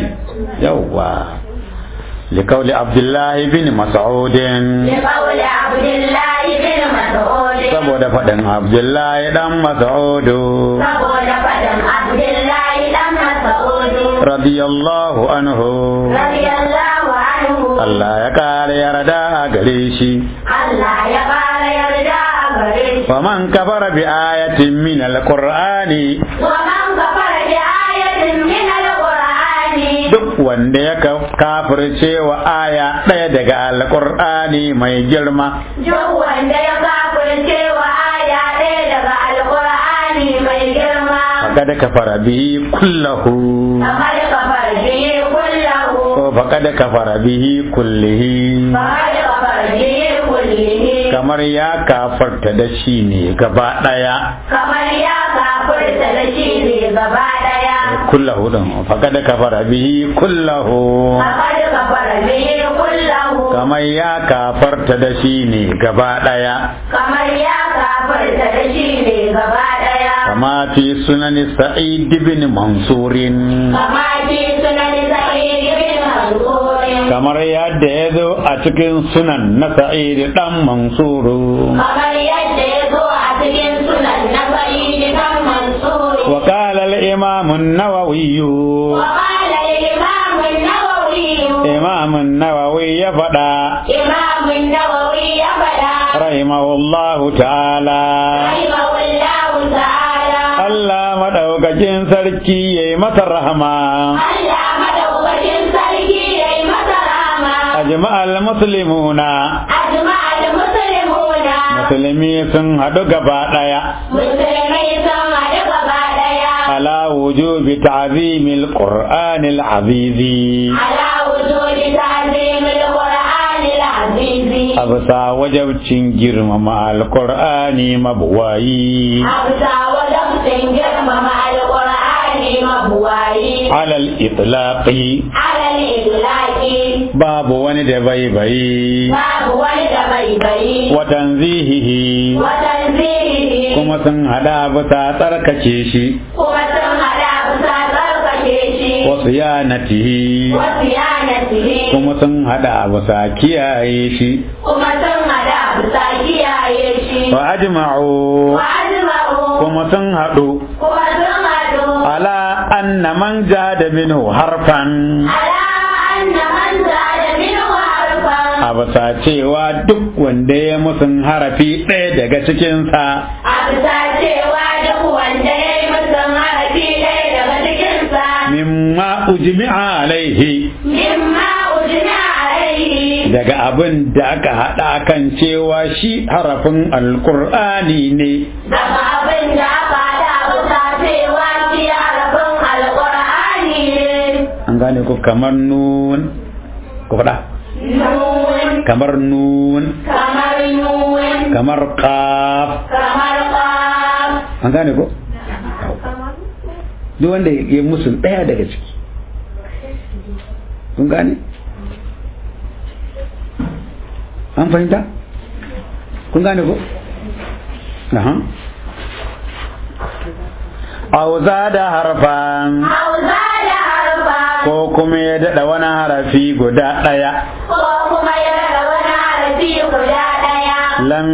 yawwa لقول عبد الله بن مسعود لقول عبد الله بن مسعود saboda faɗin Abdullahi dan Mas'udu saboda faɗin Abdullahi dan Mas'ud radiyallahu anhu radiyallahu anhu Allah ya kare yarda a gare shi Allah ya fara yarda a gare shi wa man kafara bi ayatin min alqur'ani wa man kafara bi ayatin min al-qur'ani duk wanda ya ka- kafirce wa aya ɗaya daga alqur'ani mai girma duk wanda ya kafirce wa aya ɗaya daga al-qur'ani mai girma faqad kafara bihi kullahu فقد كفر به كله ko faqad kafara bihi kullihi فقد كفر به كله kamar ya kafarta da shi ne gaba ɗaya kamar ya kafirta da shi ne gaba daya kullahu din faqad kafara bihi kullahu فقد كفر به كله kamar ya kafarta da shi ne gaba ɗaya kamar ya kafirta da shi ne gaba daya kama fi sunan sa'id bin mansurin kama fi sunan sa'id bin mansur kamar yadda ya zo a cikin sunan na sa'id dan mansuru kamar yadda ya zo a cikin sunan na sa'id bin mansur wa qala al-imam an-nawawi وقال الإمام النووي imam an-nawawi ya faɗa إمام النووي أبدا rahimahullahu ta'ala رحمه الله تعالى Allah madaukakin sarki yayi masa rahama Allah madaukakin sarki ya yi masa rama ajma'al muslimuna ajma al-muslimuna musulmi sun haɗu gaba ɗaya musulmai sun haɗu gaba ɗaya ala wujubi ta'zimil qur'anil azizi ala wujudi ta'zimil qur'anil azizi absa wajabcin girmama alqur'ani mabuwayi abda wajabtin girmama al-qur'ani mabuwayi alal itlaqi ala al-idlaqi babu wani da baibayi babu wani da bai bai wa tanzihihi wa tanzihi kuma sun hada bisa tsarkake shi kuma sun shi wa siyanatihi wasu yanatihi kuma sun hada bisa kiyaye shi kuma sun hada bisa kiyaye shi wa ajma'u wa ajma'u kuma sun hadu kuma sun hadu ala anna man jada minhu harfan ala anna man zada minhu harfan a bisa cewa duk wanda ya musun harafi ɗaya daga cikinsa a bisa cewa duk wanda ya yi mutum harafi ɗaya daga cikinsa mimma ujmi'a alaihi mimma ujina alaihi daga abin da aka haɗa kan cewa shi harafin alkur'ani ne daga abin da aka haɗa bisa cewa shi harafin alƙur'ani ne an gane ku kamar nun ku faɗa nun kamar nun kamar nun kamar qaf kamar ƙaf an gane ko duk wanda ya musu ɗaya daga ciki kun gane an fahimta kun gane ko aha aw zada harfan hausa da harfa ko kuma ya daɗa wani harafi guda ɗaya ko kuma ya rada wani harafi guda ɗaya lam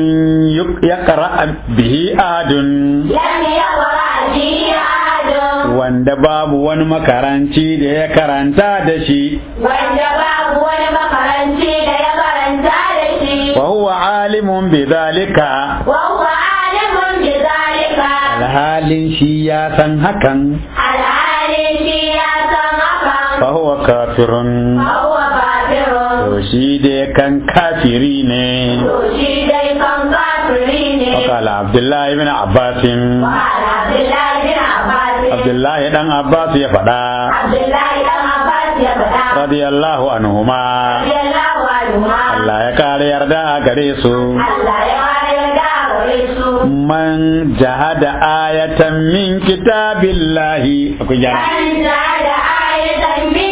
yaqra bihi adun lam yaqra bihi ahadun wanda babu wani makaranci da ya karanta da shi wanda babu wani makaranci da ya karanta da shi wa huwa alimun bi zalika wa huwa alimun bi zalika alhalin shi ya san hakan alhali shi ya san hakan fa huwa kafirun fa huwa kafirun to shi da kan kafiri ne to shi dai kan kafiri ne وقال عبد الله بن عباس wa Abdullahi bin Abbas عبد الله بن عباس ya faɗa Abdullahi dan Abbas ya faɗa radiyallahu anhuma radiyallahu anhu Allah ya kare yarda a gare su Allah ya wayar da gare su man jahada ayatan min kitabillahi akwai gyara an da ayatan min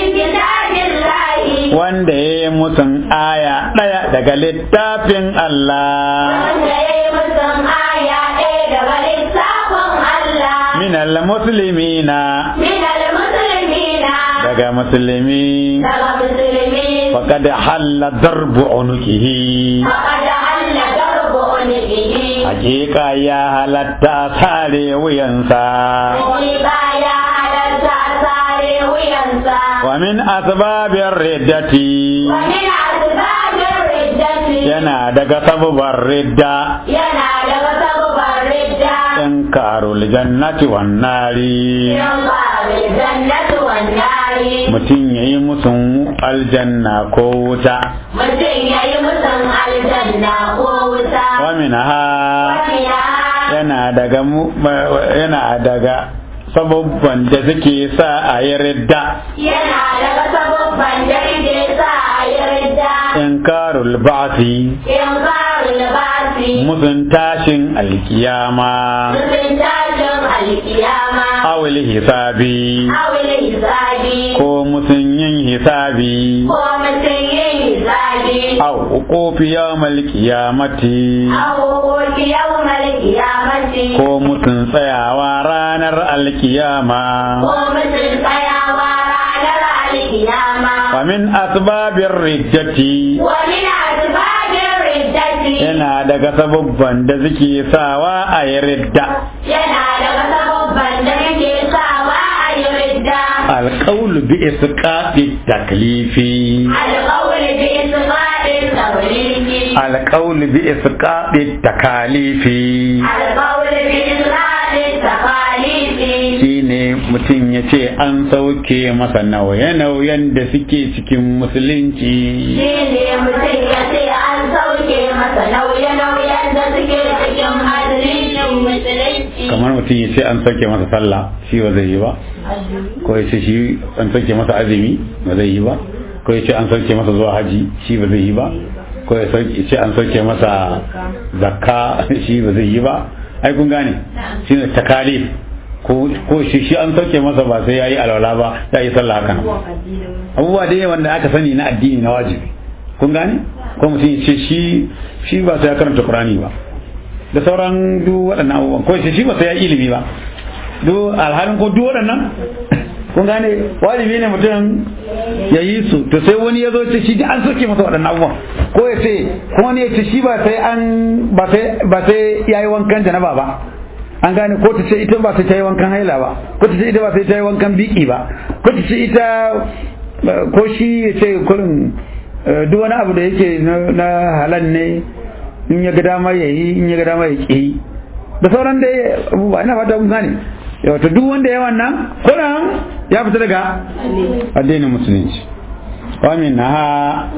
kitabillahi wanda ya yi musun aya ɗaya daga littafin Allah wanda ya yi mutum aya ɗaya daga littafin Allah min al-muslimina min al-muslimina daga musulmi daga musulmi faqad halla darbu unukihi faqad halla darbu unihi hakika ya halatta sare wuyansa hakika ya halarta sare wuyansa wa min asbabir riddati wa min asbabir riddati yana daga sababar ridda yana daga sababin ridda inkarul jannati wan nari yan bari jannatu wan nari mutum yayi musun aljanna ko wuta mutum ya yi mutum aljanna ko wuta wa minha wani ya yana daga mu yana daga sababban da suke sa a yi ridda yana daga sababban da ke sa a yi ridda inkarul ba'si yan bari libasi musun tashin alkiyama mutum tashin alkiyama awil hisabi awil hisabi ko musun yin hisabi ko mutum yin hisabi aw uqufi yawmal qiyamati aw hukuki yawmal qiyamati ko musun tsayawa ranar alkiyama ko mutum tsayawa ranar alkiyama wa min asbabir riddati wa min asbabir riddati yana daga sababban da suke sawa a yi ridda yana daga sababban da yake sawa a yi ridda alqawlu bi isqati taklifi alqawl bi isqati tawrifi alqawlu bi isqati takalifi alqawl bi isqati takalifi shine mutum ya ce an sauke masa nauye-nauyen da suke cikin musulunci shi ne mutum ya ce an sauke masa nauye-nauyen da suke cikin hadirin musulunci kamar mutum ya ce an sauke masa sallah shi ba zai yi ba ko ya ce shi an sauke masa azumi ba zai yi ba ko ya ce an sauke masa zuwa haji shi ba zai yi ba ko ya sauke- ya ce an sauke masa zakka shi ba zai yi ba ai kun gane shi ne takalif ko ko shi shi an sauke masa ba sai yayi alwala ba ya yi sallah haka nan abubuwa dai wanda aka sani na addini na wajibi kun gane ko mutum ya ce shi shi ba sai ya karanta qur'ani ba da sauran duk waɗannan abubuwan ko shi shi ba sai ya yi ilimi ba duk alhalin ko duk waɗannan kun gane wajibi ne mutum ya yi su to sai wani ya zo ce shi an soke masa waɗannan abubuwan ko ya ce ko wani ya ce shi ba sai an ba sai ba sai yayi wankan janaba ba an gane ko ta ce ita ba sai ta yi wankan haila ba ko ta ce ita ba sai ta yi wankan biki ba ko ta ce ita ko shi ya ce kurin duk wani abu da yake na halal ne in ya ga dama ya yi in ya ga dama ya ƙi da sauran da abubuwa ina fata kun gane wato duk wanda ya wannan kuran ya fita daga addinin musulunci waminaha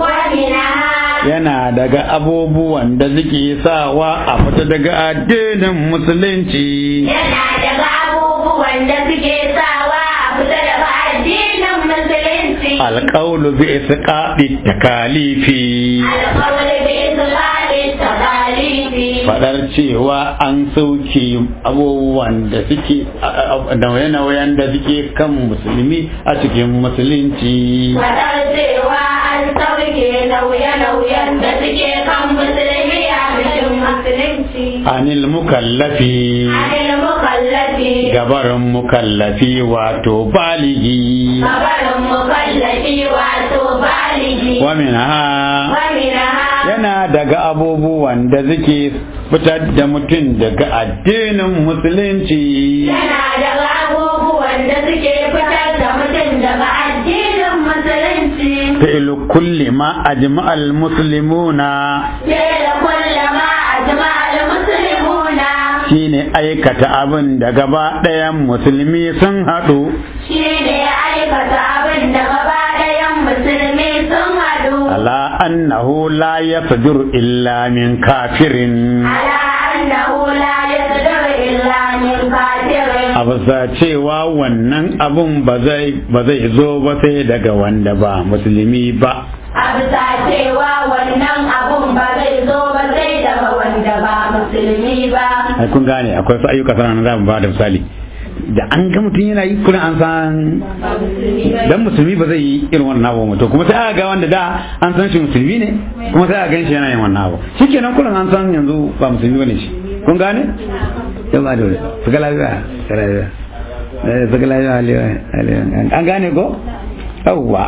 yana daga abubuwan da suke sawa a fita daga addinin musulunci yana daga abubuwan da suke sawa a fita daga addinin musulunci alƙaulu bi isqaɗi takalifi alƙawli bi islami takalifi fadar cewa an sauke abubuwan da suke nauye-nauyen da suke kan musulmi a cikin musulunci Fadar cewa an sauke nauye-nauyen da suke kan musulmi a cikin musulunci. anil mukallafi Anil mukallafi, gabarin mukallafi wato baligi kabarin mukallafi wato baligi. wa minha Waminaha yana daga abubuwan da suke fitar da mutum daga addinin musulunci yana daga abubuwan da suke fitar da mutum daga addinin musulunci. fi'lu kulli ma ajma'al muslimuna Sai da kullama a jama'ar musulmuna shine aikata abin da gaba ɗayan musulmi sun haɗu shi ne ya aikata abin da gaba ɗayan musulmi sun haɗu. ala annahu la yasdur illa min kafirin Ala annahu la yasdur illa min kafirin. a bisa cewa wannan abun ba zai ba zai zo ba sai daga wanda ba musulmi ba A bisa cewa wannan abun ba zai zo ba sai daga wanda ba musulmi ba. ai kun gane akwai wasu ayyuka sana za mu ba da misali da an ga mutum yana yi kullum an san dan musulmi ba zai yi irin wannan abu to kuma sai aka ga wanda da an san shi musulmi ne kuma sai aka gan shi yana yin wannan abu shikenan kullum an san yanzu ba musulmi bane shi kun gane yau ba da wuri su ga lafiya su ga lafiya Eh, su ga lafiya aliyu aliyu an gane ko yawwa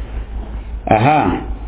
aha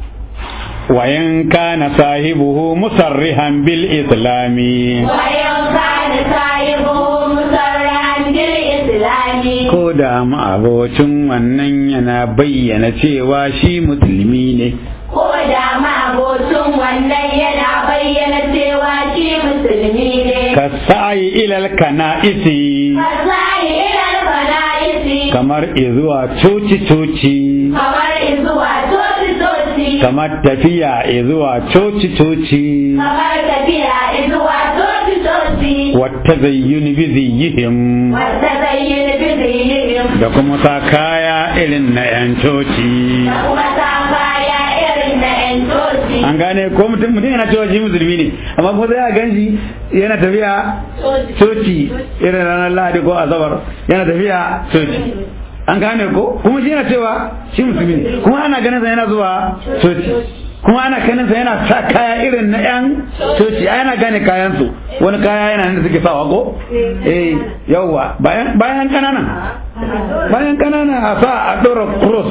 wayan kana sahibuhu musarrihan bil islami Wayan kani sahibu musarran bil islami. ko da ma'abocin wannan yana bayyana cewa shi musulmi ne Ko da mabocin wannan yana bayyana cewa shi musulmi ne. ka sa'ayi ilal kana'isi Fasari ilal fana'isi. kamar izuwa coci-coci Kamar izuwa toci-toci. kamar tafiya izuwa coci-coci Kamar tafiya izuwa toci-toci. wata zayyuni biziyihim Wata zai yi biziyim. da kuma sa kaya irin na 'yan coci Da kuma sa kaya irin na 'yan toci. an gane ko mutum mutum yana cewa shi musulmi ne amma kuma sai a gan shi yana tafiya coci irin ranar lahadi ko asabar yana tafiya coci an gane ko kuma shi yana cewa shi musulmi ne kuma ana ganin sa yana zuwa coci kuma ana ganin sa yana sa kaya irin na yan coci ai ana gane kayan su wani kaya yana nan da suke sawa ko eh yawwa bayan bayan kanana bayan kanana a sa a dora cross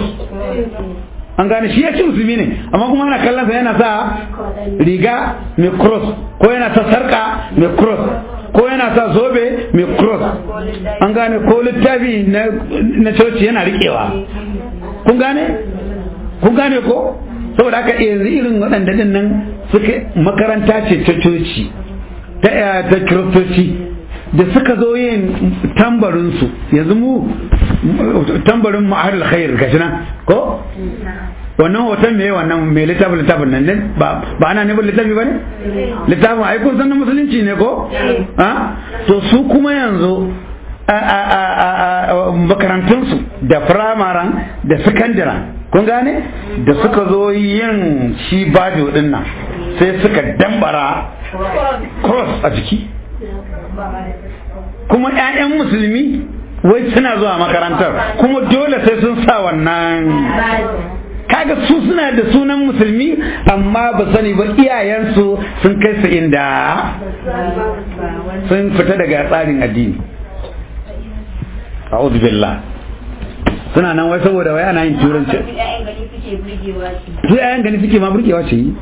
an gane shi ya ci musulmi ne amma kuma ana kallon sa yana sa riga mai cross ko yana sa sarka mai cross ko yana sa zobe mai cross an gane ko littafi na na coci yana riƙewa kun gane kun gane ko saboda haka yanzu irin waɗanda din nan suka makaranta ce ta coci ta ta kiristoci da suka zo yin tambarinsu yanzu mu tambarin ma'ahar khair gashi nan ko wannan hoton me wannan me littafin littafin nan ne ba ba ana nufin littafi ba ne littafin ai kun san na musulunci ne ko ha to su kuma yanzu makarantunsu da firamaren da sakandaren kun gane da suka zo yin shi bajo din nan sai suka dambara cross a jiki kuma 'ya'yan musulmi wai suna zuwa makarantar kuma dole sai sun sa wannan kaga su suna da sunan musulmi amma ba sani ba iyayensu sun kai su inda sun fita daga tsarin addini a'udhu billah suna nan wai saboda wai ana yin turanci su yayan gani suke ma burgewa ce yi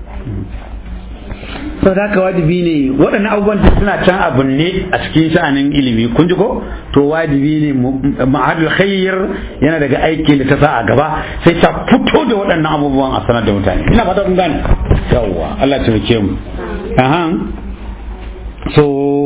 sau da haka wajibi ne waɗannan abubuwan da suna can abu ne a cikin sha'anin ilimi kun ji ko to wajibi ne ma'adul khair yana daga aiki da ta sa a gaba sai ta fito da waɗannan abubuwan a sanar da mutane ina fata kun gane yawwa Allah ta rike mu ahan so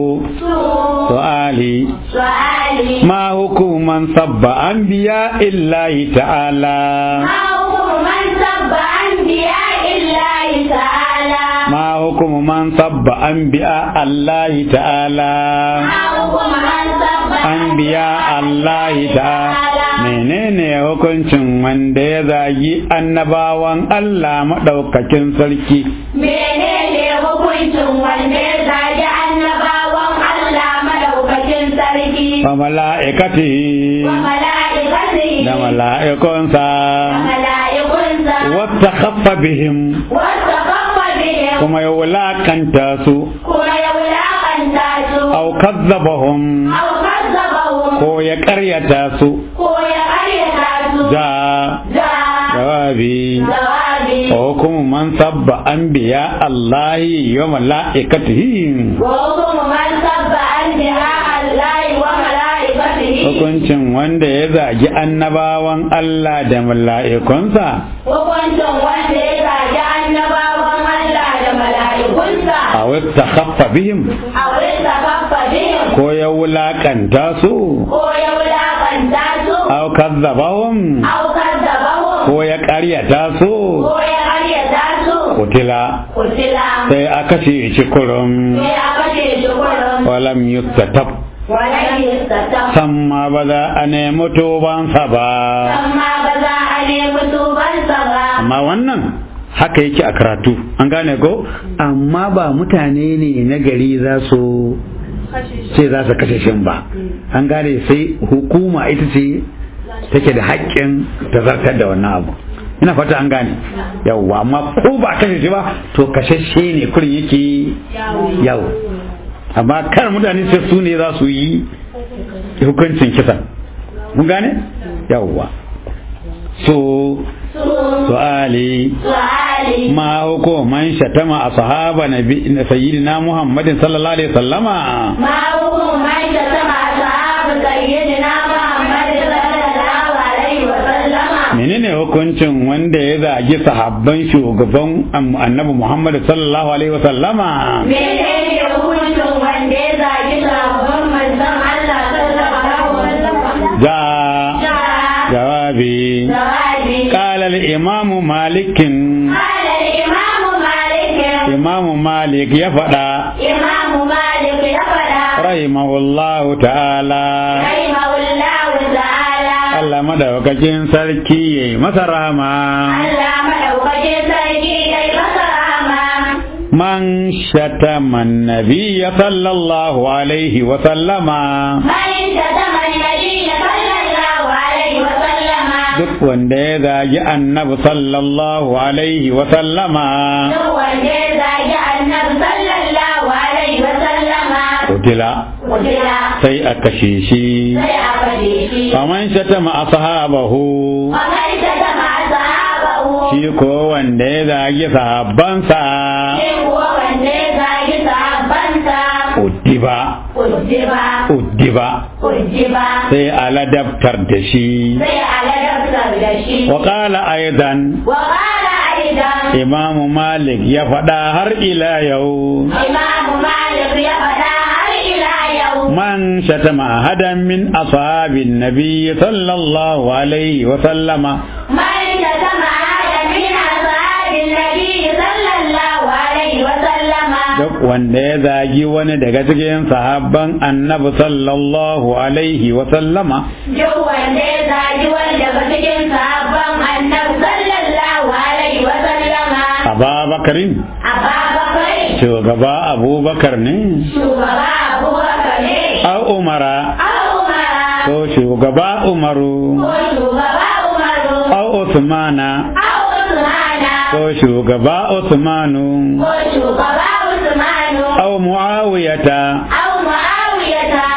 su'ali su'ali ma hukuman sabba anbiya illahi ta'ala ma hukuman sabba anbiya illahi ta'ala ma hukuman sabba anbiya allahi ta'ala ma hukuman sabba anbiya allahi ta'ala menene hukuncin wanda ya zagi annabawan Allah madaukakin sarki menene hukuncin wanda ya zagi annabawan Allah madaukakin sarki wa mala'ikatihi wa mala'ikatihi da mala'ikunsa wa mala'ikunsa wata khaffa bihim wasta kafa bihim kuma ya wulakanta su kuma ya wulakanta su aw kazzabahum aw kazzabahum ko ya karyata su ko ya karyata su da da jawabi jawabi wa hukumu man sabba anbiya Allahi wa mala'ikatihi wa hukumu man sabba anbiya Allah wa mala'ikatihi hukuncin wanda ya zagi annabawan Allah da mala'ikunsa hukuncin wanda ya zagi annabawan Allah da mala'ikunsa a wata khaffa bihim a wurin kafa bihim ko ya wulakanta su ko ya wulakanta su aw kazzabahum aw kazzabahum ko ya karyata su ko ya karyata su kutila kutila sai aka ce shi kurum sai aka ce shi kurum walam yustatab wala yastata samma ba za a nemi tubansa ba amma ba za a nemi tubansa ba amma wannan haka yake a karatu an gane ko amma ba mutane ne na gari za su ce za su kashe shin ba an gane sai hukuma ita ce take da haƙƙin ta zartar da wannan abu ina fata an gane yawwa amma ko ba a kashe shi ba to kashashe ne kurin yake yau amma kar mutane sai su ne za su yi hukuncin kisan mun gane yawwa so su'ali su'ali ma hukuman shatama a sahaba na sayyidina muhammadin sallallahu alaihi wasallama ma hukumu man shatama ashabu sayyidina Muhammad sallallahu alaihi wa sallama menene hukuncin wanda ya zagi sahabban shugaban annabi muhammad sallallahu alaihi wasallama menene hukuncin wanda ya zagi sabon manzon Allah sallallahu alaihi wa sallama ja jawabi jawabi قال الإمام مالك قال الإمام مالك إمام مالك يفدا إمام مالك يقرأ رحمه الله تعالى رحمه الله تعالى Allah madaukakin sarki ya yi masa rama Allah madaukakin sarki ya yi masa rahama man shatama nabiyya sallallahu alaihi wa sallama bayan da zaman nabi sallallahu alaihi wa sallama duk wanda ya zagi annabi sallallahu alaihi wa sallama duk wanda ya zagi annabi sallallahu alaihi wa sallama kutila kujira sai a kashe shi sai a kashe shi faman shatama ashabahu kamar da zama sahabahu shi ko wanda ya zagi sahabbansa shi kuwa wanda ya zagi sahabbansa uddiba kujiba uddiba kujiba sai a ladabtar da shi sai a ladabtar da shi wa qala aidan wa qala aidan imam malik ya faɗa har ila yau imam malik ya faɗa har ila yau man shatama ahadan min ashabin nabiy sallallahu alaihi wa sallama man shatama ahadan min ashabin nabi sallallahu alaihi wa sallama duk wanda ya zagi wani daga cikin sahabban annabi sallallahu alaihi wa sallama duk wanda ya zagi wani daga cikin sahabban annabi sallallahu alaihi wa sallama ababakarin ababakar shugaba abubakar ne shugaba abubakar ne a umara a umara ko shugaba umaru ko shugaba umaru a usmana a usmana ko shugaba usmanu ko shugaba usmanu a muawiyata aw muawiyata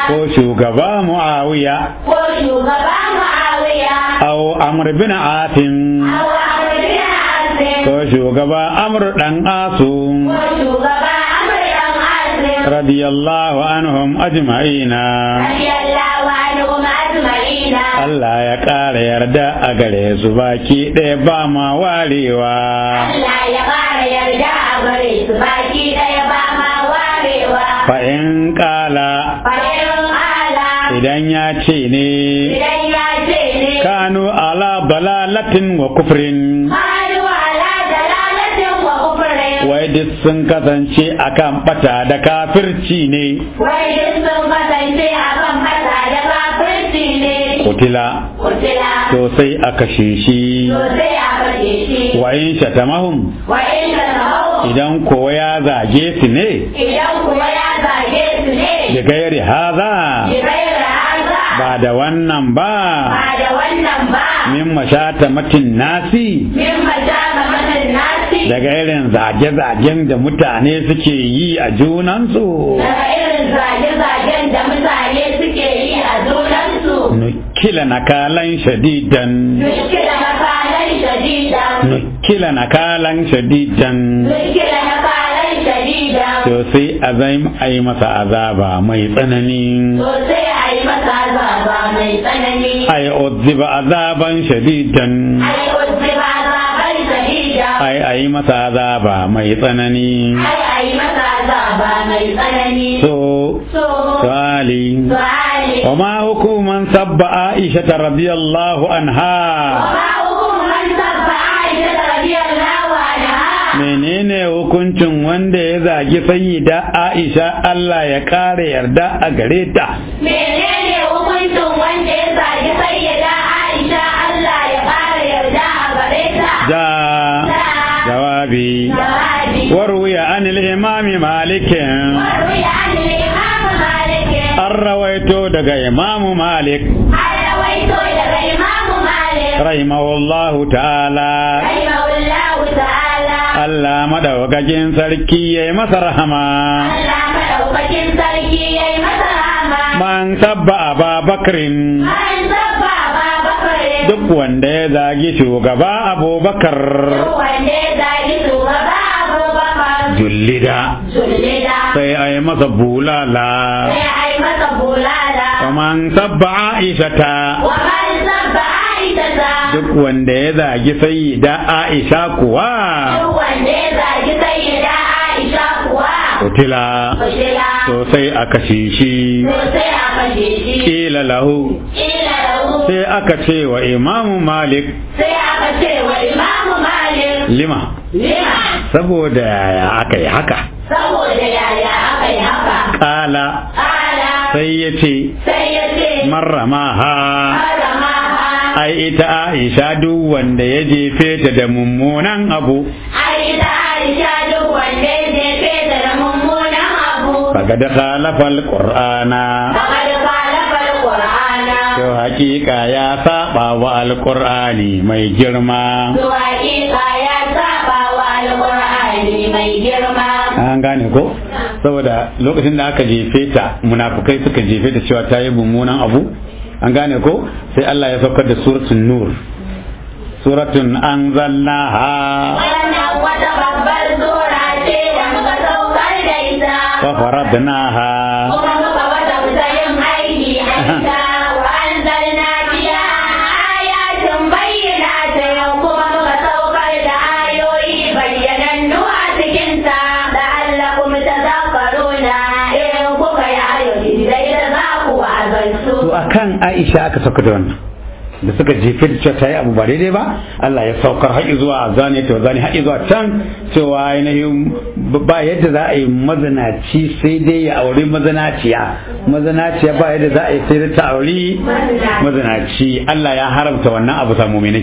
ko shugaba muawiya ko shugaba Muawiya aw amr bin asim aw Amr bin Asim ko shugaba amr dan asu ko shugaba Amr dan Asim radiyallahu anhum ajma'ina radiyallahu anhum ajma'ina Allah ya ƙara yarda a gare su baki ɗaya ba ma warewa Allah ya ƙara yarda a gare su baki ɗaya ba ma warewa fa in ƙala fa'in ala idan ya ce ne idan ya ce ne kanu ala balalatin wa kufrin Kalu ala dalalatin wa kufrin wai duk sun kasance akan bata da kafirci ne wai duk sun kasance a kan mata da kafirci ne kutila kutila to sai a kashe shi sosai a kashe shi wa in shatamahum wa inda hau idan kowa ya zage su ne idan kuma ya zage su ne da gairi haza Jibril haza ba da wannan ba ba da wannan ba min mashata matin nasi min majama matan nasi daga irin zage-zagen da mutane suke yi a junansu daga irin zage-zagen da mutane suke yi a junansu nukila nakalan shadidan Mushkila na kalan shadidan nukila nakalan shadidan Mushkila na kalan shadidan to sai a zai a yi masa azaba mai tsanani Sosai a yi masa azaba mai tsanani a yi odziba azaban shadidan Ai uzziba azaban shadidan ai a yi masa azaba mai tsanani Ai a yi masa azaba mai tsanani so So su'ali Su'ali وما حكم من سب عائشة رضي الله عنها Wa hukuman sabba Aisha radiyallahu anha menene hukuncin wanda ya zagi sayyida Aisha Allah ya kare yarda a gare ta Menene hukuncin wanda ya zagi sayyida Aisha Allah ya fara yarda a gare ta? da jawabi Jawabi. وروي عن الإمام مالك Warwi an Imam Malik. an rawaito daga Imam Malik An rawaito daga Imam Malik. rahimahullahu ta'ala Rahimahullahu ta'ala. Allah madaukakin sarki ya yi masa rahama Allah madaukakin sarki ya yi masa rahama. man sabba Aba Bakrin An zabba ba bakare. duk wanda ya zagi shugaba abubakar Wanda ya zagi shugaba Abubakar. jullida Jullida. sai a yi masa bulala Sai a yi masa bulala. kaman sabba aishata Wa man zabba Aisha ta. duk wanda ya zagi sayyida aisha kuwa Duk wanda ya zagi sayyida Aisha kuwa. kutila Kushila. to sai a kashe shi Sosai a kashe shi. kila lahu Ila lahu. sai aka ce wa imamu malik Sai aka ce wa Imamu Malik. lima Lima. saboda yaya aka yi haka Saboda yaya aka yi haka. kala Ala. sai ya ce Sai ya ce. marramaha Harama ha. ai ita aisha duk wanda ya jefe ta da mummunan abu Ai da Aisha duk wanda ya jefe ta da mummunan abu. faqad khalafa alqur'ana Faƙad khalafa al-Qur'ana. to hakika ya saba wa alqur'ani mai girma To hakika ya saba wa al-Qur'ani mai girma. an gane ko saboda lokacin da aka jefe ta munafukai suka jefe ta cewa ta yi mummunan abu an gane ko sai Allah ya saukar da suratul nur suratun anzalnaha Wannan wata babbar sura ce da muka saukar da ita. wa faradnaha Kuma muka wata yin aiki a ita. Wa anzalna fiha ayatin bayyinatin kuma muka saukar da ayoyi bayyanannu a cikinta. La'allakum tadhakkaruna in kuka yi ayoyi dai da za ku wazantu. to akan Aisha aka sauka da wannan da suka jefe da cewa ta yi abu ba daidai ba Allah ya saukar haƙi zuwa zane ta zane haƙi zuwa can cewa ainihin ba yadda za a yi mazinaci sai dai ya auri mazinaciya mazinaciya ba yadda za a yi sai dai ta auri mazinaci Allah ya haramta wannan abu samu muminai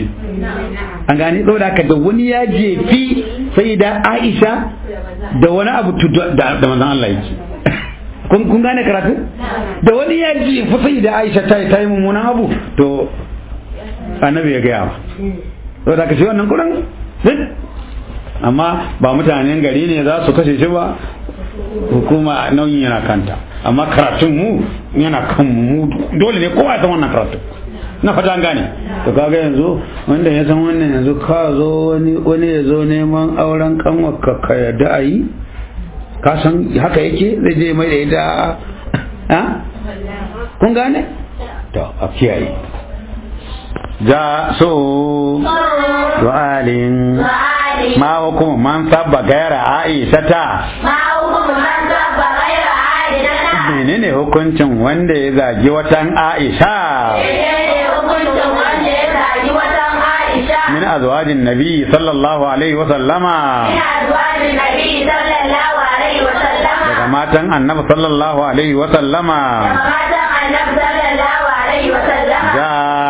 an gane saboda haka da wani ya jefi sai da Aisha da wani abu tudu- da da manzon Allah yake kun kun gane karatu da wani ya jefi sai da Aisha ta yi ta yi mummunan abu to annabi ya gaya ba saboda haka shi wannan kuran amma ba mutanen gari ne za su kashe shi ba hukuma nauyin yana kanta amma karatun mu yana kan mu dole ne kowa ya san wannan karatu na fata an gane to kaga yanzu wanda ya san wannan yanzu ka zo wani wani ya zo neman auren kanwar ka ka yadda a yi ka san haka yake zai je mai da ita ha kun gane to a kiyaye ja so du'alin وآله ma hukumu man sabba gaira aisha ta ما حكم من سب غير عادلة menene hukuncin wanda ya zagi watan aisha menene hukuncin wanda ya zagi watan Aisha min azwajin nabi sallallahu alaihi wa sallama ina zuwa da Nabi sallallahu alaihi wa sallama daga matan annabi sallallahu alaihi wa sallama daga matan Annabi sallallahu alaihi wa sallama ja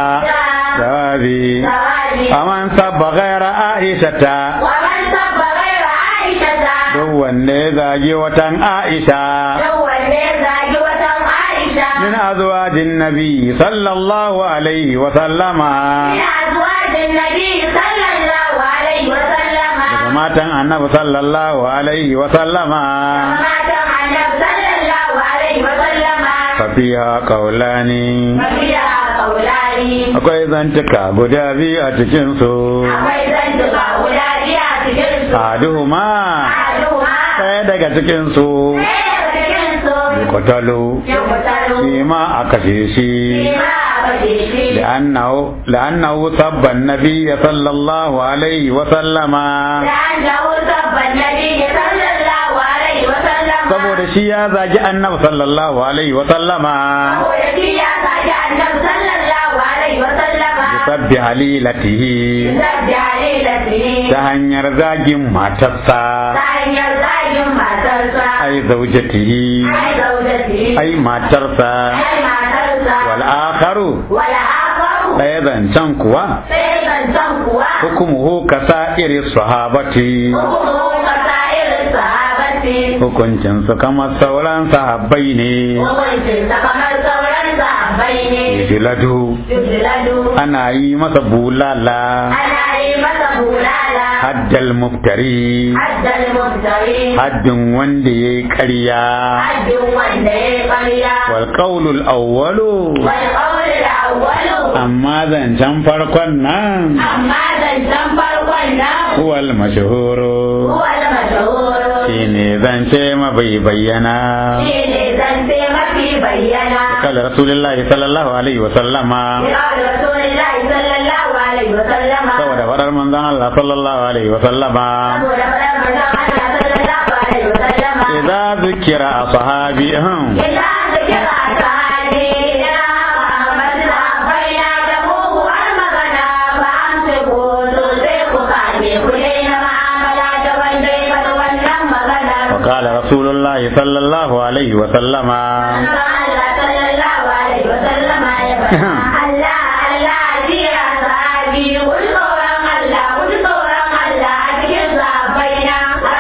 jawabi jawabi aman sabba gaira aisha ta wa man sabba ghayra Aisha duk wanda ya zagi watan aisha dan wanda ya zagi watan Aisha min azwajin nabi sallallahu alaihi wa sallama ina zuwa da Nabi sallallahu alaihi wa sallama daga matan annabi sallallahu alaihi wa sallama matan Annabi sallallahu alaihi wa sallama fafiha qaulani mafiya kaulani akwai zantuka guda biyu a cikin su akwai zantuka guda biyu a cikin su aduhuma aduha ɗaya daga cikin su ɗaya daga cikin su yuqtalu yukutaru shi ma a kashe shi ma a baje shi لأنه لأنه سب النبي صلى الله عليه وسلم لأنه سب النبي صلى الله عليه وسلم saboda shi ya zagi annabi sallallahu alaihi wa sallama saboda shi ya saki annabi sallallahu alaihi وسلم sabbi halilatihi sabbi halilatihi ta hanyar zagin matarsa ta hanyar zagin matarsa ai zaujatihi ai zaujatihi ai matarsa ai matarsa wal akharu wala akaru ɗaya zancen kuwa sai zancen kuwa hukumuhu kasa'iri sahabati hukumu kasa irin sahabati hukuncin su kamar sauran sahabbai ne hukuncin sa kamar sauran sahabbai ne jiladu yujladu ana yi masa bulala ana yi masa bulala haddal muftari haddal mubtari haddin wanda ya yi ƙarya haddin wanda ya yi ƙarya wal qawlul awwalu wal qawli al-awwalu amma zancen farkon nan amma zancen farkon nan huwal mashhuru huwa al-mashhur shine zance mabai bayyana shi ne zance mafi bayyana قال رسول الله صلى الله عليه وسلم قال رسول الله صلى الله عليه وسلم saboda faɗar manzon Allah sallallahu alaihi wasallam saboda faɗar manzon Allah sallallahu alaihi wasallam idza zikira ashabihum إذا ذكر أسعادنا وأحمدنا بين دموه المغنى فأمسكوا تلقوا كاتي كلين معاملة وندي فتولى مغنى وقال رسول الله صلى الله عليه وسلم الله صلى الله عليه وسلم يبقى الله الله جير أسعادي قل قولا الله قل قولا الله أتكر صحابينا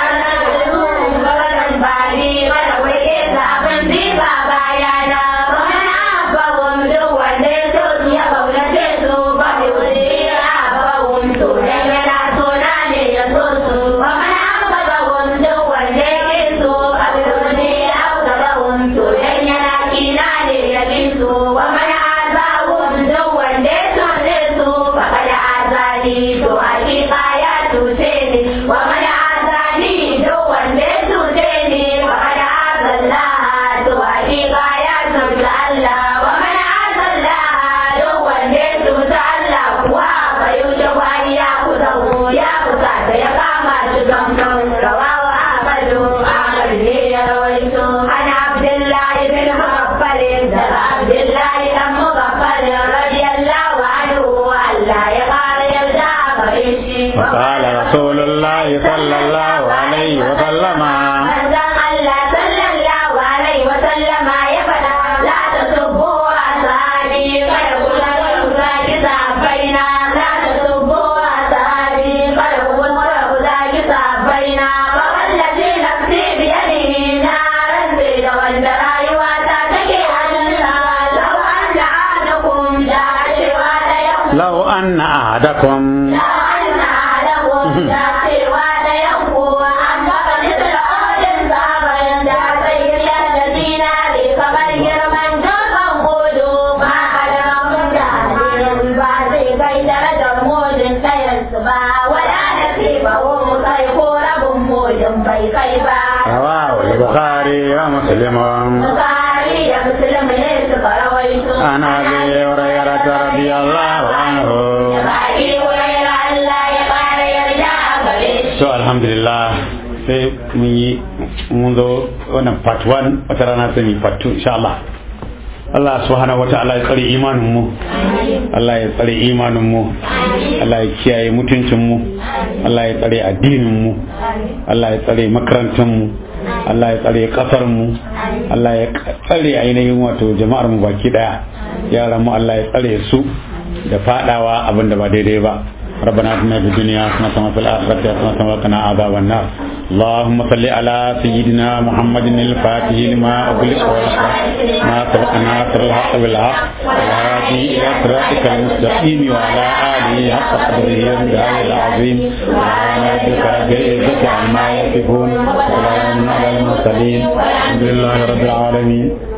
بغدا بالي ولو إذا أبن ذي بابايانا ومن أبهم دوا ليسوس يبون تيسو فبيولي أبهم سونا يلا سونا ليسوس ومن أبهم دوا ليسو فبيولي أبهم سونا يلا كينا ليسو ومن أبهم دوا ليسو ليسو فقد أعزاني تو حقيقة يا تسيني ومن أعزاني دوا ليسو تيني فقد أعز الله تو حقيقة يا تسيني الله ومن أعز الله دوا ليسو الله كوا فيوجب أن يأخذه يأخذ يقام شكم رواه أحمد أحمد لي رويت عن عبد الله بن مغفل عبد الله بن مغفل رضي الله عنه ألا يقال يرجع فريشي وقال رسول الله صلى الله عليه وسلم manzon Allah sallallahu alaihi wa sallama ya faɗa la tasubbu ashabi kada ku zagi sahabbaina la tasubbu ashabi kada ku ku zagi sahabbaina fa wallazi nafsi bi yadihi na rantsi da wanda rayuwa ta take hannunsa law anna ahadakum da cewa da yau law anna ahadakum da anna ahadakum da cewa da yau an baka nisra ajalin sahabain عن أبي هريرة رضي الله عنه Abi Hurairah Allah ya ƙara yarda a gare shi. so alhamdulillah sai mun yi mun zo wannan part 1 wata rana sai mu yi part 2 insha Allah Allah subhanahu wa ta'ala ya tsare imanin mu Allah ya tsare imanin mu Allah ya kiyaye mutuncin mu Allah ya tsare addinin mu Allah ya tsare makarantar mu Allah ya tsare kasar mu Allah ya tsare ainihin wato jama'ar mu baki daya yaran mu Allah ya tsare su da fadawa abin da ba daidai ba ربنا اتنا في الدنيا حسنة وفي الآخرة حسنة وقنا عذاب النار اللهم صل على سيدنا محمد الفاتح لما أغلق والحق ما سبق ناصر الحق بالحق والهادي إلى صراطك المستقيم وعلى آله حق قدره ومداره العظيم سبحان ربك رب العزة عما يصفون وسلام على المرسلين الحمد لله رب العالمين